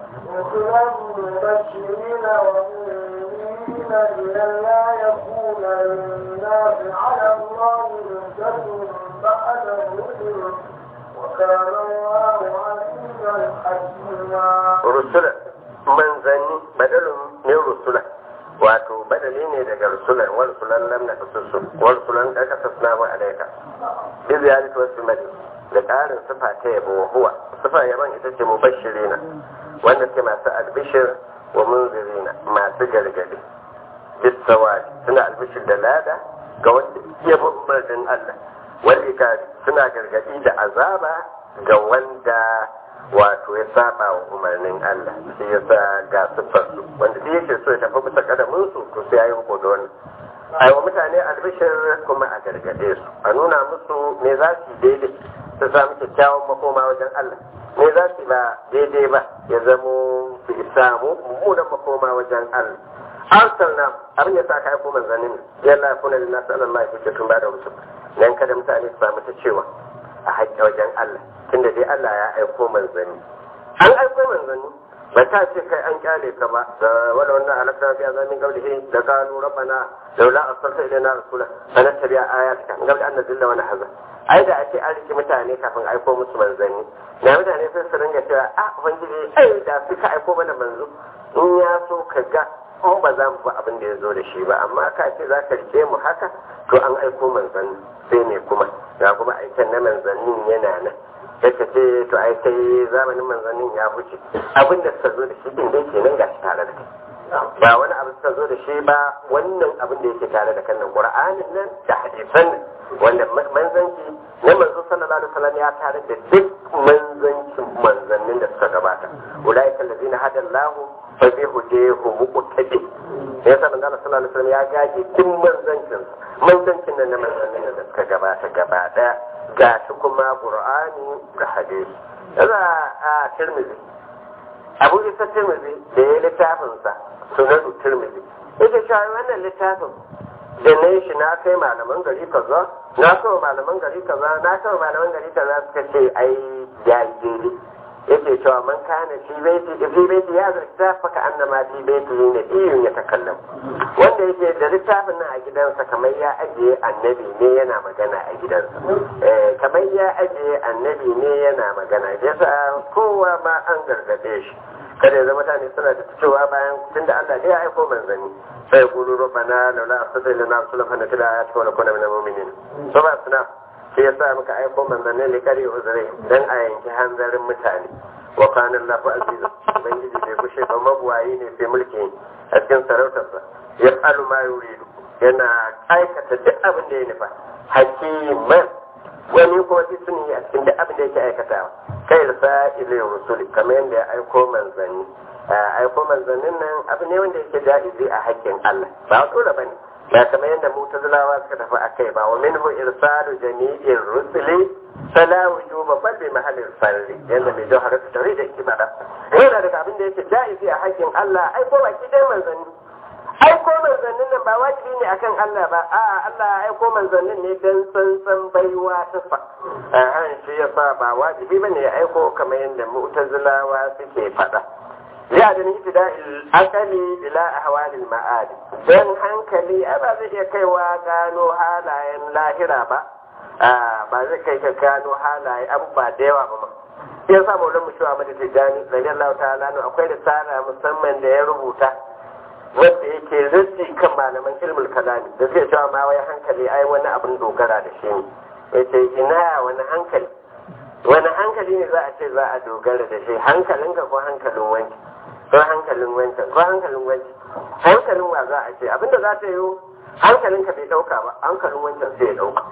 لا يكون للناس على الله حجة بعد الرسل وكان الله عزيزا حكيما رسلا منزني بدل من رسلا wato badali ne daga rusulan wa rusulan lam na kasusu wa rusulan da ka tasna wa alaika bi ziyarati wasu mali da ƙarin sifa ta yabo wa huwa sifa yaban ita ce mubashirina wanda ke masu albishir wa munzirina masu gargadi bisawadi suna albishir da lada ga wanda ya bi umarnin Allah wal ikari suna gargadi da azaba ga wanda wato ya saba wa umarnin Allah shi yasa ga siffar su wanda duk yake so ya tafi bisa kadamin su to sai yayi huko da wannan ai wa mutane albishir kuma a gargade su a nuna musu me za su daidai su samu kyakkyawan makoma wajen Allah me za su ba daidai ba ya zamo su samu mummunan makoma wajen Allah arsalna abin ya sa ka aiko manzannin yalla kuna lin nas Allah ya fice tun ba da rusul nan kada mutane su samu ta cewa a haƙƙi wajen Allah tunda dai Allah ya aiko manzanni an aiko manzanni ba ta ce kai an kyale ka ba da wala wannan alaka biya zamin gablihi da kanu rabbana laula arsalta ilaina rasula fanattabi'a ayatika gabli an nazilla wa nahza ai da ake an riki mutane kafin aiko musu manzanni na mutane sai su ringa cewa a ubangiji ai da suka aiko mana manzo in ya so ka ga in ba za mu bi abin da ya zo da shi ba amma ka ce za ka rike mu haka to an aiko manzanni sai ne kuma ga kuma aiken na manzannin yana nan sai ka ce to ai kai zamanin manzannin ya wuce abin da suka zo da shi din dai kenan ga shi tare da kai ba wani abu suka zo da shi ba wannan abin da yake tare da kannan qur'anin nan da hadisan nan wanda manzanci na manzo sallallahu alaihi wasallam ya tare da duk manzancin manzannin da suka gabata ulaika allazina hada Allah fa bi hudahu muqtadi sai sa manzo sallallahu alaihi wasallam ya gaje duk manzancin manzancin nan na manzannin da suka gabata gaba daya ga shi kuma qur'ani da hadisi kaza a tirmidhi abu isa tirmidhi da ya littafinsa sunan tirmidhi yake cewa wannan littafin da na shi na kai malaman gari kaza na kawo malaman gari kaza na kawo malaman gari kaza suka ce ai ya yi daidai yake cewa man kana fi baiti fi baiti ya zarta faka annama fi baiti ne iyun ya takallam wanda yake da littafin nan a gidansa kamar ya ajiye annabi ne yana magana a gidansa eh kamar ya ajiye annabi ne yana magana yasa kowa ma an gargade shi kada ya zama mutane suna da cewa bayan tunda Allah ne ya aiko manzanni sai kulu rabbana laula arsalta lana rasulan fa natila ayatika wa nakuna minal mu'minin so ba suna shi yasa muka aiko manzanni ne kare uzure dan a yanki hanzarin mutane wa kana Allahu aziza ubangiji bai kushe ba mabuwayi ne sai mulki a cikin sarautarsa yaf'alu ma yuridu yana aikata duk abin da ya nufa hakiman wani kuma suni a cikin duk abin da yake aikatawa kai da sa'ilin rusuli kamar yadda ya aiko manzanni aiko manzannin nan abu ne wanda yake ja'izi a haƙƙin Allah ba dole bane ba kamar yadda mutazilawa suka tafi akai ba wa minhu irsalu jami'ir rusuli fala wujuba bal bi mahallin farri yanda mai jawhar ta tare da kibara yana daga abin da yake ja'izi a haƙƙin Allah aiko baki dai manzanni aiko manzannin nan ba wajibi ne akan Allah ba a'a Allah ya aiko manzannin ne dan sansan baiwa ta fa a shi yasa ba wajibi bane ya aiko kamar yadda mu'tazilawa suke faɗa ya da ni da akali ila ahwalil ma'ad dan hankali ai ba zai iya kaiwa gano halayen lahira ba ba zai kai ka gano halaye abubuwa da yawa ba ma ya sa maulan mu shiwa mata tijani radiyallahu ta'ala akwai risala musamman da ya rubuta wanda yake rinsi kan malaman ilmul kalami da zai cewa ma wai hankali ai wani abin dogara da shi ne yace ina wani hankali wani hankali ne za a ce za a dogara da shi hankalinka ko hankalin wanki ko hankalin wancan ko hankalin wanki hankalin wa za a ce abinda za ta yi hankalinka bai dauka ba hankalin wancan sai ya dauka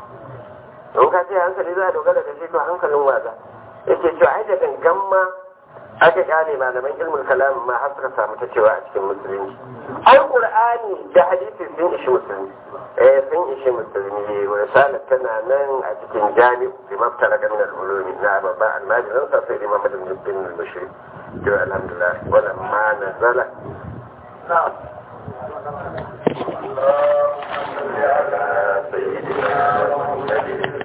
don ka ce hankali za a dogara da shi to hankalin wa za yake cewa ai da gangan ma aka kyale malaman ilmul kalam ma har suka samu ta cewa a cikin musulunci ai qur'ani da hadisi sun ishi musulmi eh sun ishi musulmi risalar tana nan a cikin jami'u bi maftara da min al-ulumi na babban almajirin sa sai imam ibn bin al-bashir to alhamdulillah wala ma nazala